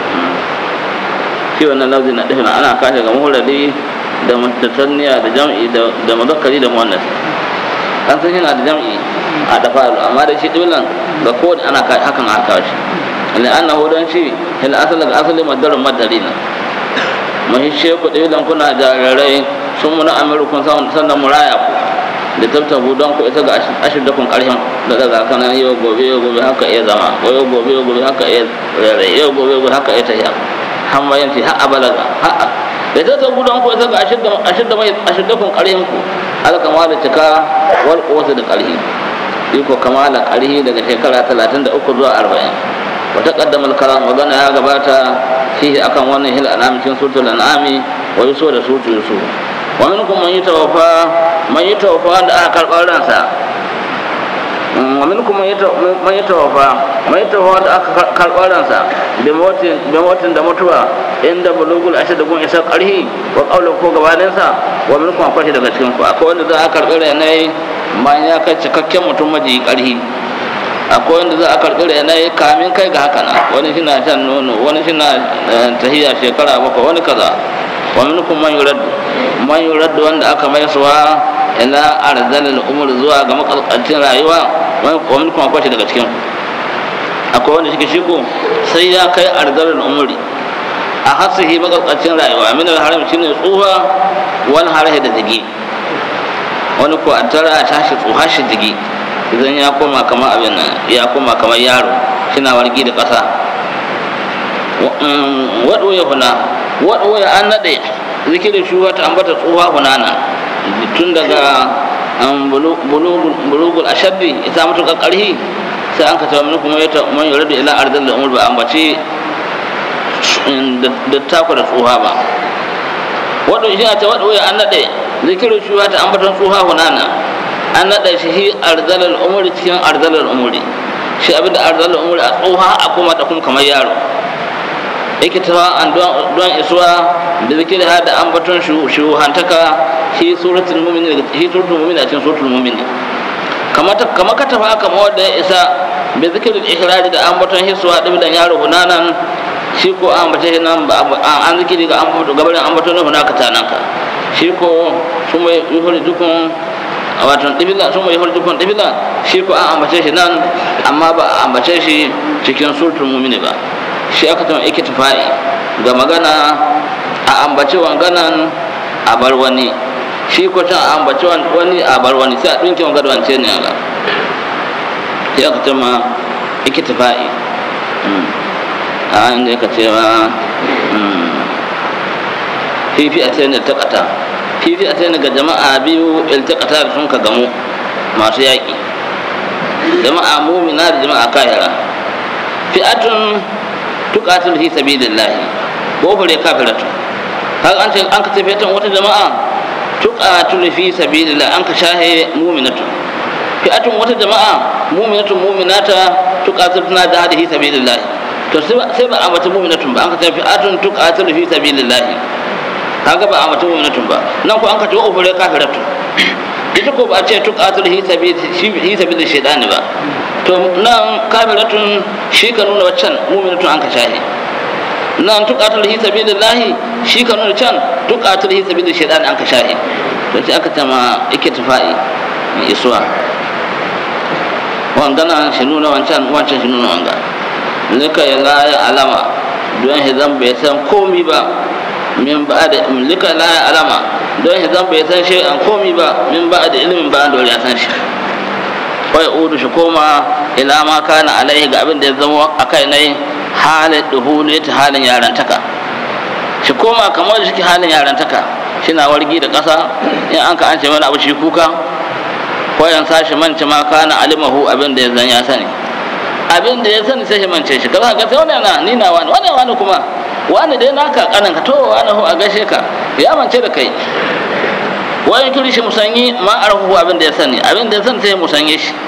shi wannan lafzi na dibila ana kashe ga muhradi da mutatanniya da jam'i da muzakkari da muannas an san yana da jam'i a dafaru amma da shi dibilan ga kowane ana hakan aka shi ne an nahu don shi hil asali ga asali madarin madari na mahishe ku dibilan kuna jarirai sun muna amirukun sannan muraya ku da tabtabu don ku isa ga ashirdakun karshen da daga kanan yau gobe yau gobe haka iya zama ko yau gobe yau gobe haka iya rere yau gobe yau haka iya tafiya har ma yanci har a balaga har da tabtabu don ku isa ga ashirdakun karshen ku alkama da cika wal kuwata da ƙarhi iko kamala ƙarhi daga shekara talatin da uku zuwa arba'in wata ƙaddamar karam magana ya gabata fihi akan wannan hil anami cikin sutul an'ami wa yuso da sutu yuso wa minkum man yatawaffa man yatawaffa da aka karɓar ransa wa minkum man yatawaffa man yatawaffa da aka karɓar ransa bi motin bi motin da mutuwa inda bulugul ashad gun isa ƙarhi wa qawlu ko gabaninsa wa minkum akwai daga cikin ku akwai wanda za a karɓi ranai bayan ya kai cikakken mutum maji ƙarhi akwai wanda za a karɓi ranai kamin kai ga haka na wani shi na shan nono wani shi na tahiya shekara bakwai wani kaza wa minkum man yurad man yurad wanda aka mai suwa ila arzalil umur zuwa ga makalkancin rayuwa wa minkum akwai daga cikin ku akwai wanda shi shi ko sai ya kai arzalil umuri a hasihi makalkacin rayuwa min al-haram shine tsuha wani harahe da digi wani ko a tara a tashi tsuha shi digi idan ya koma kamar abin nan ya koma kamar yaro shina wargi da ƙasa waɗo ya huna waɗo ya an naɗe zikirin shuwa ta ambata tsuha hunana tun daga bulugul ashaddi ita mutu ƙarhi sai an ka tawa mini kuma ya ta man yuradu ila arzal da umar ba ambace da takwa da tsuha ba wato shi a ta waɗo ya an naɗe zikirin shi ta ambaton tsuha hunana an naɗe shi hi arzalar umuri cikin arzalar umuri shi abin da arzalar umuri a tsuha a kuma ta kuma kamar yaro yake ta an don isuwa da zikirin har da ambaton shuhantaka shi suratul mu'minin shi suratul mu'minin a cikin suratul mu'minin kamar ka tafa kamar wanda ya isa bai zikirin ihrari da ambaton hisuwa ɗabidan yaro hunanan shi ko an bace shi nan an zikiri ga an fito gabarin an bato nuhu naka ta nanka shi ko su mai yuhuri dukun wato dibila su mai yuhuri dukun dibila shi ko an ambace shi nan amma ba a ambace shi cikin sultul mumini ba shi aka tuma ikitifa'i ga magana a ambace wanganan a bar wani shi ko can a ambace wani a bar wani sai a ɗinke wanga da wance ne ga sai aka tuma ikitifa'i a inda yaka cewa fifi a tsayin iltakata fifi a tsayin ga jama'a biyu iltakata da sun ka gamu masu yaƙi jama'a mumina da jama'a kahira fi'atun tuqatil fi sabilillahi ko fure kafiratu har an ce an ka tafi tan wata jama'a tuqatil fi sabilillah an ka shahe mu'minatu fi'atun wata jama'a mu'minatu mu'minata tuqatil tana da hadi fi sabilillah to sai ba a mata mu'minatun ba an ka tafi atun tuqatil fi sabilillah kaga ba a mata mu'minatun ba nan ko an ka ce wa fure kafiratu ita ko ba a ce tuqatil fi sabilillah shaytan ba to nan kamilatun shi ka nuna waccan muminatun an ka shahi nan tuqatul hi sabilillahi shi ka nuna can tuqatul hi sabilil shaytan an ka shahi to shi aka tama ikitifa'i isuwa wangana shi nuna wancan wancan shi nuna wanga lika ya la ya alama don shi zan bai san komi ba min ba da lika la ya alama don shi zan bai san shi an komi ba min ba da ilimin ba dole ya san shi wai udu shi koma ila ma kana alaihi ga abin da ya zama a kai nai halin duhuli ta halin yarantaka shi koma kamar shi halin yarantaka shi na wargi da ƙasa in an ka an ce mana abu shi kuka ko yan sashi manci ma kana alimahu abin da ya zan ya sani abin da ya sani sai shi mance shi kaza ga sai wani na ni na wani wani wani kuma wani dai naka kanan ka to wani ho a gaishe ka ya mance da kai wani turi shi musanyi ma arhu abin da ya sani abin da ya sani sai ya musanye shi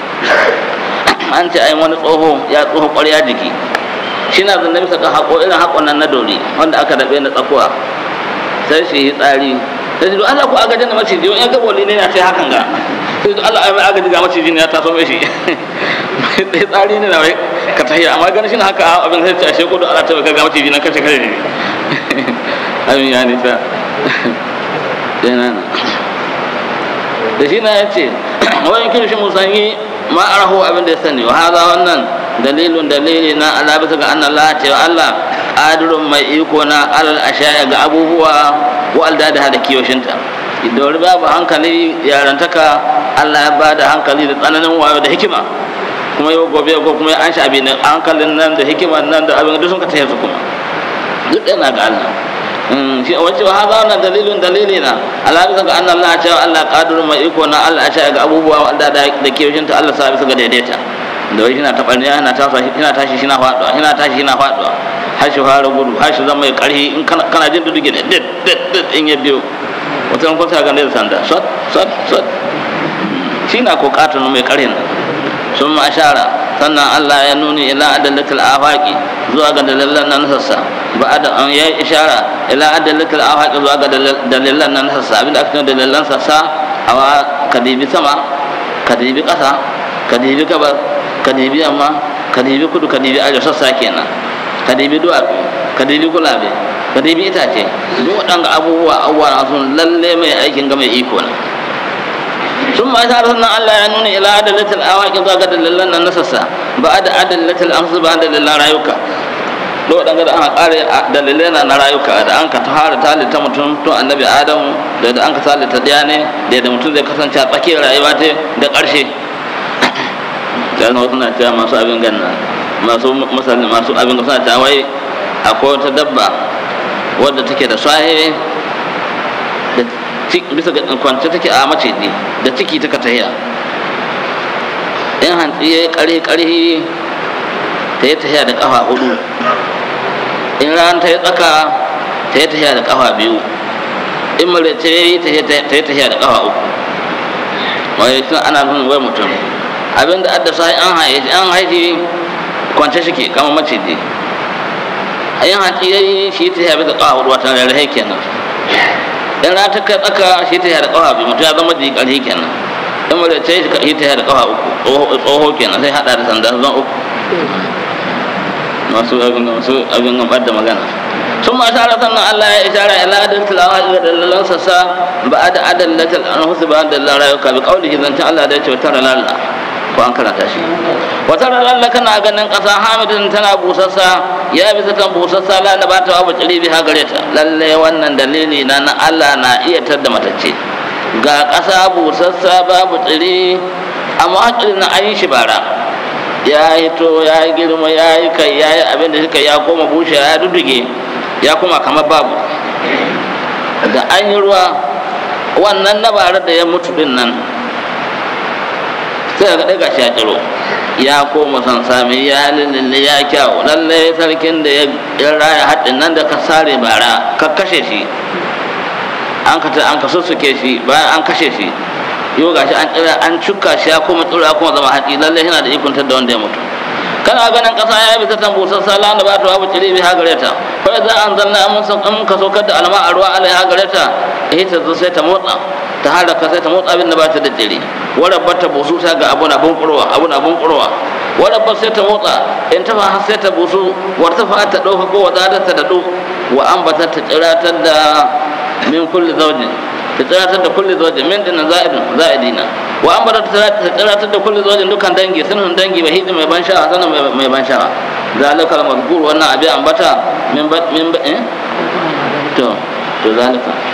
an ce ai wani tsoho ya tsoho ƙwarya jiki shi na zanne bisa ga haƙo irin haƙon nan na dori wanda aka daɓe na tsakuwa sai shi yi tsari sai shi do Allah ku agajin da maciji wani ya gaboli ne na sai hakan ga sai to Allah ai mai agaji ga maciji ne ya taso mai shi sai tsari ne na wai ka tahiya amma ganin shi na haka abin sai ce ashe kudu Allah ta ga maciji na kace kare ne abin ya nisa yana da shi na ya ce wani kirshi musanyi ma arahu abin da ya sani wa haza wannan dalilun dalili na Allah bisa ga annan Allah cewa Allah qadirun mai iko na alal ashaya ga abubuwa wa aldada da kiyoshinta idan babu hankali yarantaka Allah ya bada hankali da tsananin wayo da hikima kuma yau gobe ko kuma an sha abin hankalin nan da hikiman nan da abin duk sun ka tayar su kuma duk ɗaya na ga Allah shi a wacewa haza wannan dalilin dalili na ala bisa ga annan Allah cewa Allah qadirun mai iko na Allah ashaya ga abubuwa wa aldada da kiyoshinta Allah sa bisa ga daidaita da wai yana taɓarniya yana tashi yana tashi shi na faɗuwa yana tashi shi na faɗuwa har shi fara gudu har shi zama mai ƙarfi in kana jin duduge da dit dit dit in ya biyo wata ran kwata ga da sanda sot sot sot shi na ko katon mai ƙarfin sun ma ashara sannan Allah ya nuni ila adalatul afaqi zuwa ga dalilan nan sassa ba da an ya ishara ila adalatul afaqi zuwa ga dalilan nan sassa abinda aka ce dalilan sassa awa kadibi sama kadibi ƙasa kadibi gabar ka dibi yamma ka dibi kudu ka dibi arewa sassa kenan ka dibi duwatsu ka dibi gulabe ka dibi itace duk waɗanga abubuwa abubuwa sun lalle mai aikin ga mai iko na sun ma ta sannan Allah ya nuna ila adalatul awaqi zuwa ga dalilan nan na sassa ba da adalatul amsu ba dalilan rayuka da waɗanda da aka ƙare dalilai na rayuka da an ka fara talita mutum tun annabi adamu da da an ka talita ɗaya ne da yadda mutum zai kasance a tsakiyar rayuwa ta da ƙarshe dan wasu na cewa masu abin ganna masu masali masu abin ganna suna cewa wai akwai wata dabba wadda take da sahe da bisa ga kwance take a mace ne da ciki taka tahiya in hantsi ya yi ƙarhi ƙarhi ta yi tahiya da ƙafa hudu in ran ta yi tsaka ta yi tahiya da ƙafa biyu in mare ta yi ta yi tahiya da ƙafa uku wai suna ana nuna wai mutum abin da adda sai an haife an haife kwance shi ke kama maciji a yin hanci ya yi shi ta yabi da ƙawa hudu watan rarrahe kenan in ra ta kai tsaka shi ta yabi da ƙawa biyu mutum ya zama jiki ƙarfi kenan in mara ta yi shi ta yabi da ƙawa uku tsoho kenan sai haɗa da sanda zan uku masu abin masu abin gambar da magana sun ma tara sannan Allah ya ishara ila adal tilawa ga dalilan sassa ba da adalatul anfus ba da rayuka bi qaulihi zanta Allah da ya ce tara lalla ko an karanta shi wata ranar kana ganin ƙasa hamidin tana busassa ya bisa kan busassa la na bata wa baciri biha gare ta lalle wannan dalili na na Allah na iya tadda matacce ga ƙasa busassa babu tsiri amma hakirin na an yi shi bara ya hito ya yi girma ya yi kai ya yi abin da suka ya koma bushe ya duduge ya kuma kamar babu da an yi ruwa wannan na bara da ya mutu din nan sai ga daga shi ya tsiro ya koma san sami ya lullulle ya kyau lalle sarkin da ya raya haɗin nan da ka sare bara ka kashe shi an ka an ka sussuke shi bayan an kashe shi yau gashi an tsira an cuka shi ya koma tsiro ya kuma zama haɗi lalle yana da ikon da wanda ya mutu kana ganin ƙasa ya bi ta tambusar sala da ba ta babu cire bi hagare ta fa za an zanna mun san in ka saukar da alma a ruwa alai hagare ta eh ta zo sai ta motsa ta halaka sai ta motsa abin da ba ta da tsire wadda ta busu ta ga abu na bunkurwa abu na bunkurwa wadda ba sai ta motsa in ta fa sai ta busu warta fa ta dauka ko wata ta dadu wa an bata ta tsiratar da min kulli zawjin ta tsiratar da kulli zawjin min dinan za'idin za'idina wa an bata ta tsiratar da kulli zawjin dukan dangi sunan dangi ba hidi mai ban sha'a sanan mai ban sha'a zalika al-mazkur wannan abi ambata min min eh to to zalika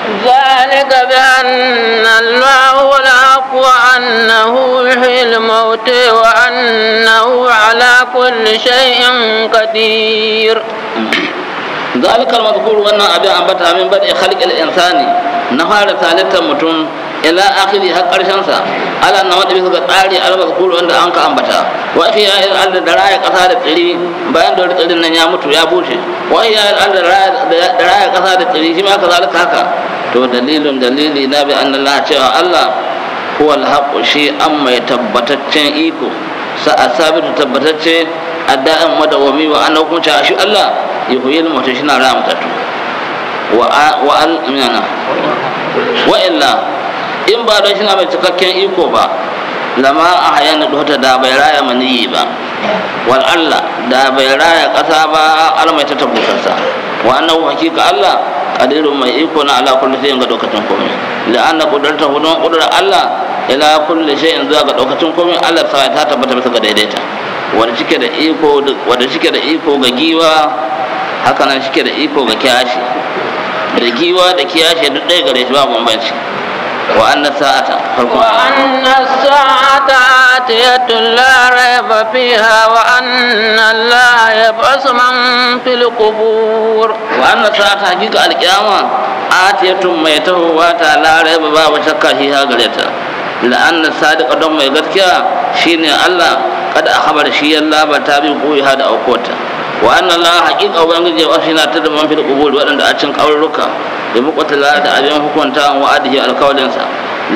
ذلك بأن الله هو الحق وأنه يحيي الموت وأنه على كل شيء قدير ذلك المذكور wannan abin ambata min bada khalqil insani na fara talittar mutum ila akhiri har karshen sa ala na wanda bisa ga tsari al mazkur wanda an ka ambata wa ya il al da raya kasa da tsiri bayan da tsirin nan ya mutu ya bushe wa ya al da raya kasa da tsiri shi ma kazalika haka to dalilin dalili na bi anna Allah cewa Allah huwa al shi an mai tabbataccen iko sa asabitu tabbatacce adda'an madawami wa ana hukunci a shi Allah ya huyi mutum shi na raya mutattu wa al minana wa illa in ba don shi na mai cikakken iko ba lama a hayan da dota da bai raya maniyi ba wal Allah da bai raya ƙasa ba al mai ta tabbatarsa wa annahu hakika Allah qadirun mai iko na ala kulli shay'in ga dokacin komai la anna qudratu hudun qudrar Allah ila kulli shay'in zuwa ga dokacin komai Allah sai ta tabbata bisa ga daidaita wanda cike da iko wanda cike da iko ga giwa haka nan cike da iko ga kiyashi da giwa da kiyashi duk ɗaya gare shi ba bambanci wa anna sa'ata farko وأن الساعة آتية لا ريب فيها وأن الله يبعث من في القبور wa anna sa'ata hakika alkiyama atiyatun mai tahowa ta la raiba babu shakka shi ha gare ta la anna sadiqa don mai gaskiya shine Allah kada a habar shi yalla ba ta bi koyi ha da aukota wa anna Allah hakika ubangiji ya wasu na ta da man fil qubur waɗanda a cin kaurruka da muqtala da abin hukunta wa adihi alkawalinsa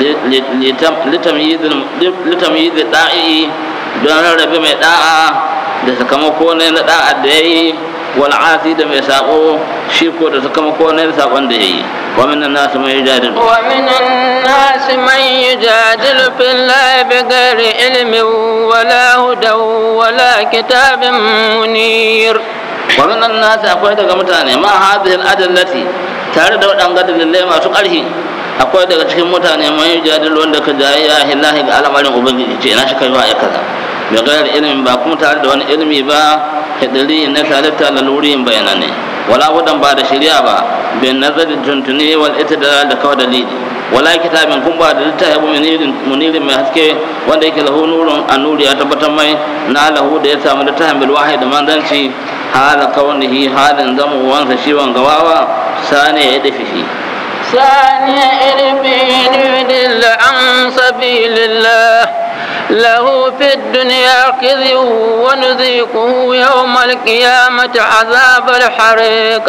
litamyiz da'i don rarrabe mai da'a da sakamako ne na da'a da yayi wal asi da mai sako shi ko da sakamako ne na sakon da yayi wa min nas man yujadilu ومن الناس من يجادل في الله بغير علم ولا هدى ولا كتاب منير wa min nas akwai daga mutane ma hadhihi al adallati tare da waɗanga dalilai masu ƙarfi akwai daga cikin mutane man yujadilu wanda ka jayayya hillahi ga al'amarin ubangiji ce ina shi kai wa ya kaza bi ghairi ilmin ba kuma tare da wani ilmi ba hidari na talitta lalurin bayanane wala wadan ba da shari'a ba bin nazari tuntuni wal itidal da kawai dalili wala kitabin kun ba da littafi munirin munirin mai haske wanda yake lahu nurun annuri ya tabbatar mai na lahu da ya samu littafin bil wahyi da manzanci hala kaunihi halin zamu wansa shi wangawawa sane ya dafi shi ثاني إربين يدل عن سبيل الله له في الدنيا خزي ونذيقه يوم القيامة عذاب الحريق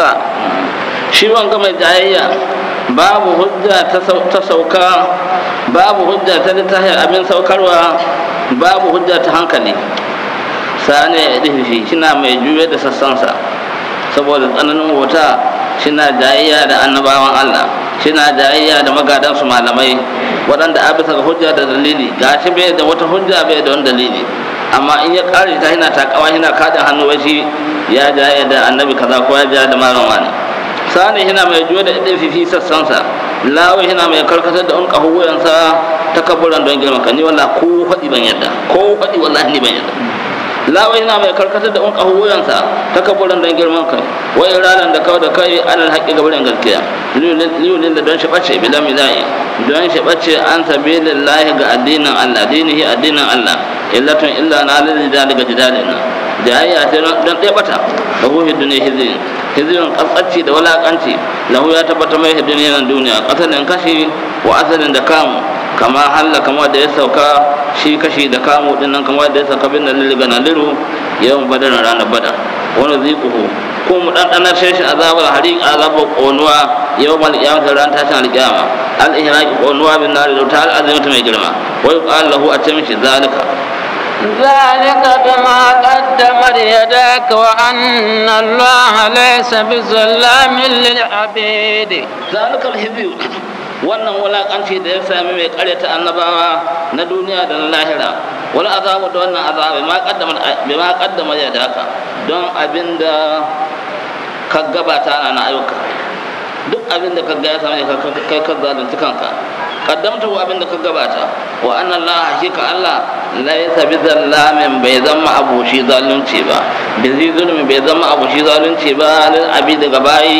shi wanga mai jayayya babu hujja ta sauka babu hujja ta littafin abin saukarwa babu hujja ta hankali sane ya dafi shi na mai juya da sassansa saboda tsananin wuta shina jayayya da annabawan Allah shina jayayya da magadansu malamai waɗanda a bisa ga hujja da dalili ga shi bai da wata hujja bai da wani dalili amma in ya ƙare ta hina takawa hina kaɗin hannu wai shi ya jayayya da annabi kaza ko ya jayayya da malam wani sani hina mai juya da ɗin fifi sassansa lawai hina mai karkatar da unka huwayensa ta kaburan don girman ka ni wallah ko faɗi ban yadda ko faɗi wallahi ni ban yadda lawai na mai karkatar da unka wuyansa ta kaburin don girman kai wai ranar da kawai da kai alal haƙi gabarin gaskiya liyulin da don shi ɓace bila milayi don shi ɓace an sabi lillahi ga addinin allah dinihi addinin allah illatun illa na lalzi da daga jidalin nan jayayya ce don ɗaya ɓata da huhi duniya hizirin hizirin ƙasƙanci da walaƙanci lahu ya tabbata mai duniya nan duniya ƙasalin kashi wa asalin da kamu kama halla kama da ya sauka shi kashi da kamu din nan kama da ya sauka bin da liliga na liru yawan badar ranar badar wani zikuhu ko mu ɗanɗanar shashin azabar hari azabar ƙonuwa yau mal kiyamata ran tashin alƙiyama al ihraqi ƙonuwa bin nari da ta al'azimata mai girma wai qala lahu a ce mishi zalika ذلك بما قدمت يداك وأن الله ليس بظلام للعبيد ذلك الهزي wannan wulakanci da ya sami mai karyata annabawa na duniya da na lahira wani azabu da wannan azabu ma kaddama bai ma kaddama ya daka don abinda ka gabata na ayyuka duk abinda ka ga ya sami kai ka zalunci kanka kaddamta wa abinda ka gabata wa anna Allah hakika Allah laysa bi zallamin bai zama abushi zalunci ba bi zulmi bai zama abushi zalunci ba lil abidi gabayi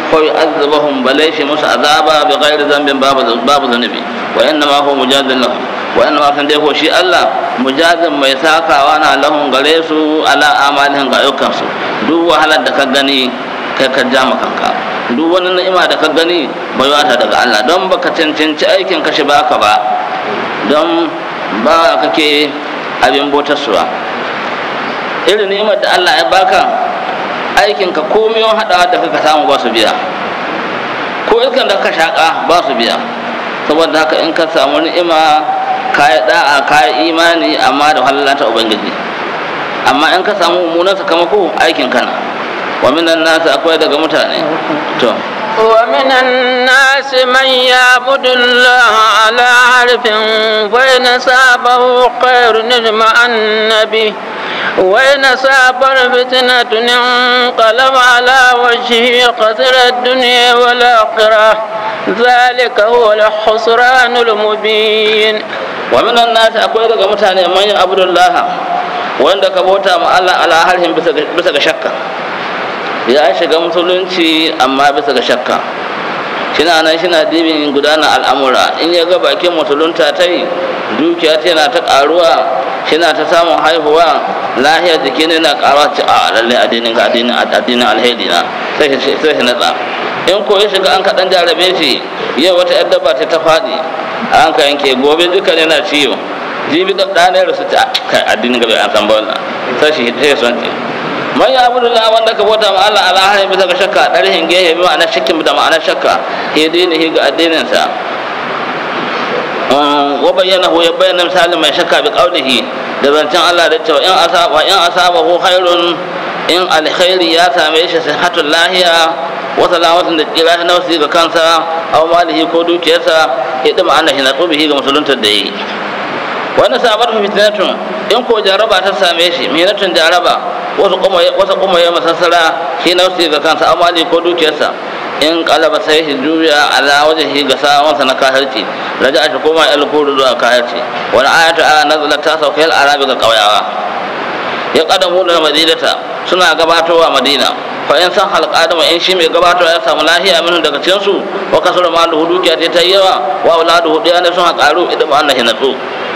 ko yu'adhibuhum balai shi musu azaba bi ghairi dhanbin babu babu zanubi wa inna ma huwa mujadil lahum wa inna ma san dai ko shi Allah mujazin mai sakawa na lahum gare su ala amalin ga ayyukansu duk wahalar da ka gani kai ka ja kanka duk wani ni'ima da ka gani bai wata daga Allah don baka cancanci aikin ka shi baka ba don ba kake abin botarsuwa irin ni'imar da Allah ya baka aikin ka komai yawan haɗawa da kaka samu ba su biya ko iskan da ka shaƙa ba su biya saboda haka in ka samu ni'ima ka yi da'a ka yi imani amma da halalata ubangiji amma in ka samu mummunan sakamako aikin kana wa minan nasu akwai daga mutane to ومن الناس من يعبد الله على حرف فإن سابه خير اطمأن به وإن ساب فتنة انقلب على وجهه خسر الدنيا والآخرة ذلك هو الخسران المبين ومن الناس أقول لك متاني من يعبد الله وإن كبوتا مع الله على حرف بس شكا ya shiga musulunci amma bisa ga shakka shina nan shina dibin gudanar al'amura in ya ga bakin musulunta ta yi dukiya ta yana ta karuwa shina ta samun haihuwa lahiyar jiki ne na karuwa ce a lalle addinin ga addinin addinin alheri na sai shi sai shi natsa in ko ya shiga an kaɗan jarabe shi yau wata yar dabba ta ta faɗi an ka yanke gobe duka ne na ciwo jibi da ɗanar su ta kai addinin ga bai an san ba wannan sai shi sai son ce man ya abu da wanda ka bauta ma Allah ala hanyar bisa ga shakka ɗarihin gehe bi ma'anar shakkin da ma'anar shakka ya daina ga addininsa wa bayyana hu ya bayyana misalin mai shakka bi qaulihi da zancen Allah da cewa in asaba in asaba hu khairun in alkhairi ya same shi sihhatul lahiya wa salamatin da tsira na wasu ga kansa aw malihi ko dukiyarsa ya dima Allah na tsubihi ga musuluntar da yi wani sabar fitnatun in ko jaraba ta same shi minatun jaraba wasu kuma wasu kuma ya masassara shi na wasu ga kansa amali ko dukiyarsa in kalaba sai shi juya ala wajhi ga sawansa na kahirci raja shi koma el kuru zuwa kahirci wani ayatu a nazalat ta sauka al arabi ga kauyawa ya kadamu da madinata suna gabatowa madina fa in san halqadama in shi mai gabatowa ya samu lahiya min daga cikin su wa kasura malu dukiya ta yi yawa wa auladu hudiya ne sun haƙaru idan Allah ya natsu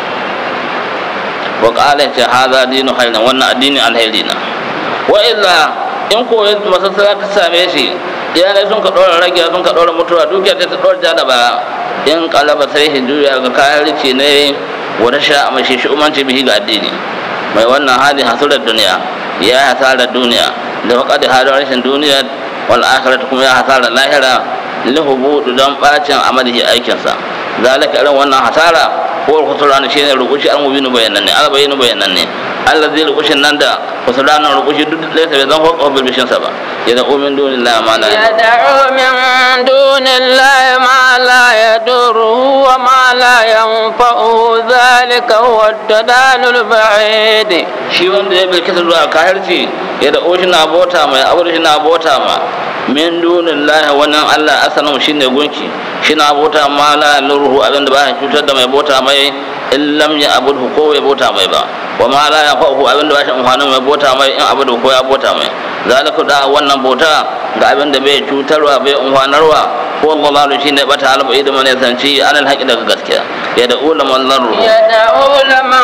wa qala ta hadha dinu khairan wannan addini alheri na wa illa in ko yanzu masassara ta same shi iyalai sun ka ɗora rage sun ka ɗora mutuwa dukiya ta ɗora ja da baya in kalaba sai shi juya ga kayan rici ne wani sha a mashi shi umarci bihi ga addini mai wannan hali hasurar duniya ya hasarar duniya da faƙaɗe halin rashin duniya wal akhirat kuma ya hasarar lahira lihubudu don bacin amalihi aikinsa zalika irin wannan hasara ko kusurani shi ne rukushi an mubinu bayanan ne albayinu bayanan ne allah zai rukushin nan da kusurani rukushi duk da bai zan hukwa bilbishin sa ba ya da umin duni la ma la يدعو من دون الله ما لا يضره وما لا ينفعه ذلك هو الضلال البعيد shi wanda ya bai kisa zuwa kahirci ya da oshi na bota mai abu shi na bota ma min dunin lahi wannan allah asalin shi ne gunki shi na bota ma la lurhu abin da ba ya cutar da mai bota mai in lam ya abu ko bai bota mai ba wa ma la ya fa'u abin da ba shi amfanin mai bota mai in abu ko ya bota mai zalika da wannan bota ga abin da bai cutarwa bai amfanarwa ko Allah shi ne bata albai da mane sanci anal haƙi daga gaskiya ya da ulaman larru يدعو لمن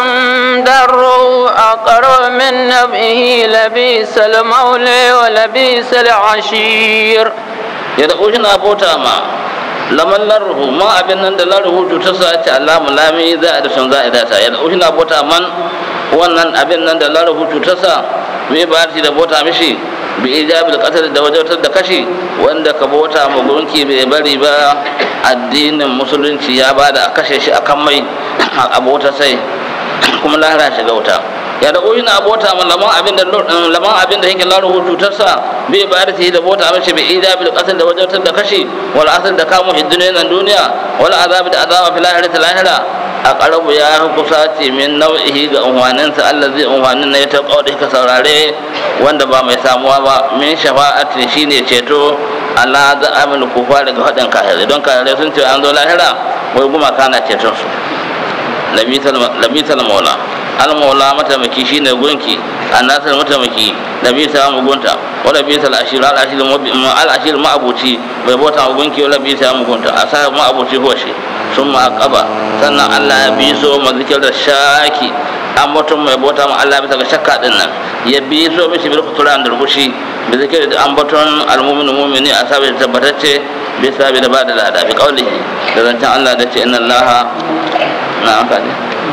ضره أقرب من نبئه لبيس المولى ولبيس العشير ya da shi na bota ma laman larruhu ma abin nan da larruhu cutar sa ce alamu lami za a da sun za a data ya da shi na bota man wannan abin nan da larruhu cutar sa mai ba da bota mishi bi ijabi da kasar da wajautar da kashi wanda ka bota ma gunki bai bari ba addinin musulunci ya ba da a kashe shi a kan mai a bota sai kuma lahira shiga wuta ya da oyi na bota ma laman abin da laman abin da yake laruhu cutarsa bai ba da da bota mishi bi ijabi da kasar da wajautar da kashi wal asar da kamun hiddune nan duniya wal azabi da azaba fil lahirati lahira a ƙarabu ya fi kusa ce min nau'ihi ga unhwaninsa Allah zai unhwanin na ya ta ƙaudi ka saurare wanda ba mai samuwa ba min shafa'atin shine ceto Allah za amin kufa daga haɗin kahirai don kahirai sun ce an zo lahira wai gumaka na ceton su labital maula almaula matamaki shine gunki annasar matamaki da bisa mugunta wala bisa al-ashir al-ashir al-ashir ma'abuci bai bauta gunki wala bisa mugunta a sa ma'abuci hoshi sun ma'aqaba sannan Allah ya bi so mazikir da shaki an mutum mai bauta ma Allah bisa ga shakka din nan ya bi so mishi bil kuturan da rubushi bi zikir da an baton al-mu'minu mu'mini a sabai tabbatacce bi sabi da ba da lada bi qaulihi da zancen Allah da ce inna Allah na amfani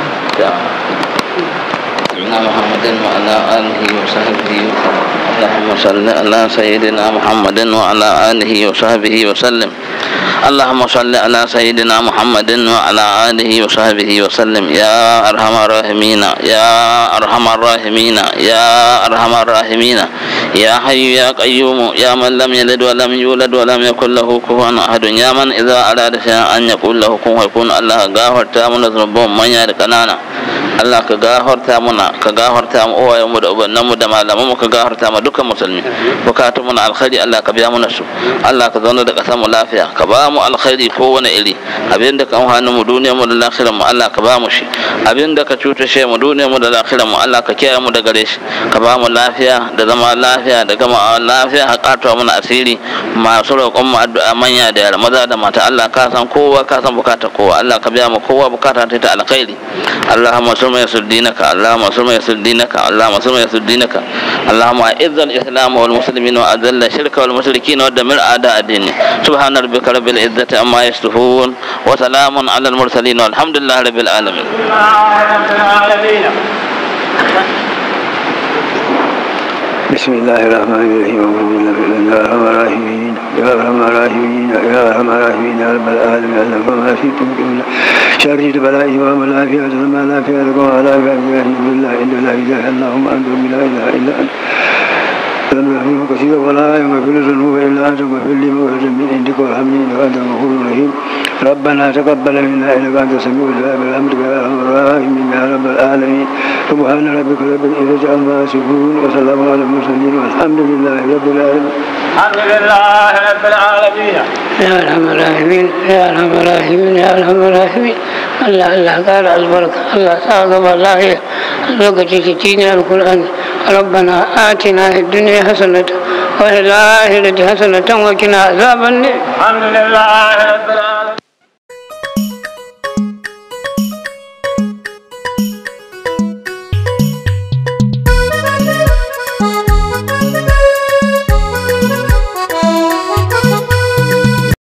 سيدنا محمد وعلى آله وصحبه وسلم اللهم صل على سيدنا محمد وعلى آله وصحبه وسلم اللهم صل على سيدنا محمد وعلى آله وصحبه وسلم يا أرحم الراحمين يا أرحم الراحمين يا أرحم الراحمين يا حي يا قيوم يا من لم يلد ولم يولد ولم يكن له كفوا أحد يا من إذا أراد شيئا أن يقول له كن فيكون الله غافر تامنا ذنوبهم من يهلك كنانا Allah ka gafarta muna ka gafarta mu uwayen mu da ubannan mu da malaman mu ka gafarta mu dukkan musulmi bukatun mu na alkhairi Allah ka biya mana su Allah ka zauna da kasar mu lafiya ka ba mu alkhairi ko wani iri abin da ka amfani mu duniyar mu da lafiyar mu Allah ka ba mu shi abin da ka cuta shi mu duniyar mu da lafiyar mu Allah ka kiyaye mu da gare shi ka ba mu lafiya da zama lafiya da gama lafiya ka kato mana asiri masu roƙon mu addu'a manya da yara maza da mata Allah ka san kowa ka san bukatar kowa Allah ka biya mu kowa bukata ta alkhairi اللهم صل يسر دينك اللهم صل يسر دينك اللهم صل يسر دينك اللهم اعز الاسلام والمسلمين واذل الشرك والمشركين ودمر اعداء الدين سبحان ربك رب العزه عما يصفون وسلام على المرسلين والحمد لله رب العالمين بسم الله الرحمن الرحيم يا ارحم الراحمين يا ارحم الراحمين يا ارحم الراحمين يا رب العالمين اللهم ما في تمكن شر البلاء وما لا في أجل ما لا في أجل وما لا في أجل بالله إن لا إله اللهم أنت لا إله إلا أنت ذنوب كثيرا ولا يغفر الذنوب إلا أنت واغفر لي مغفرة من عندك وارحمني إنك أنت الغفور الرحيم ربنا تقبل منا إنك أنت السميع الدعاء برحمتك يا أرحم الراحمين يا رب العالمين سبحان ربك رب العزة عما يصفون وسلام على المرسلين والحمد لله رب العالمين الحمد لله رب العالمين يا ارحم الراحمين يا ارحم الراحمين يا ارحم الراحمين الله الله قال البركه الله ساقب الله الوقت تجينا القران ربنا اتنا في الدنيا حسنه وفي الاخره حسنه وقنا عذاب النار الحمد لله رب العالمين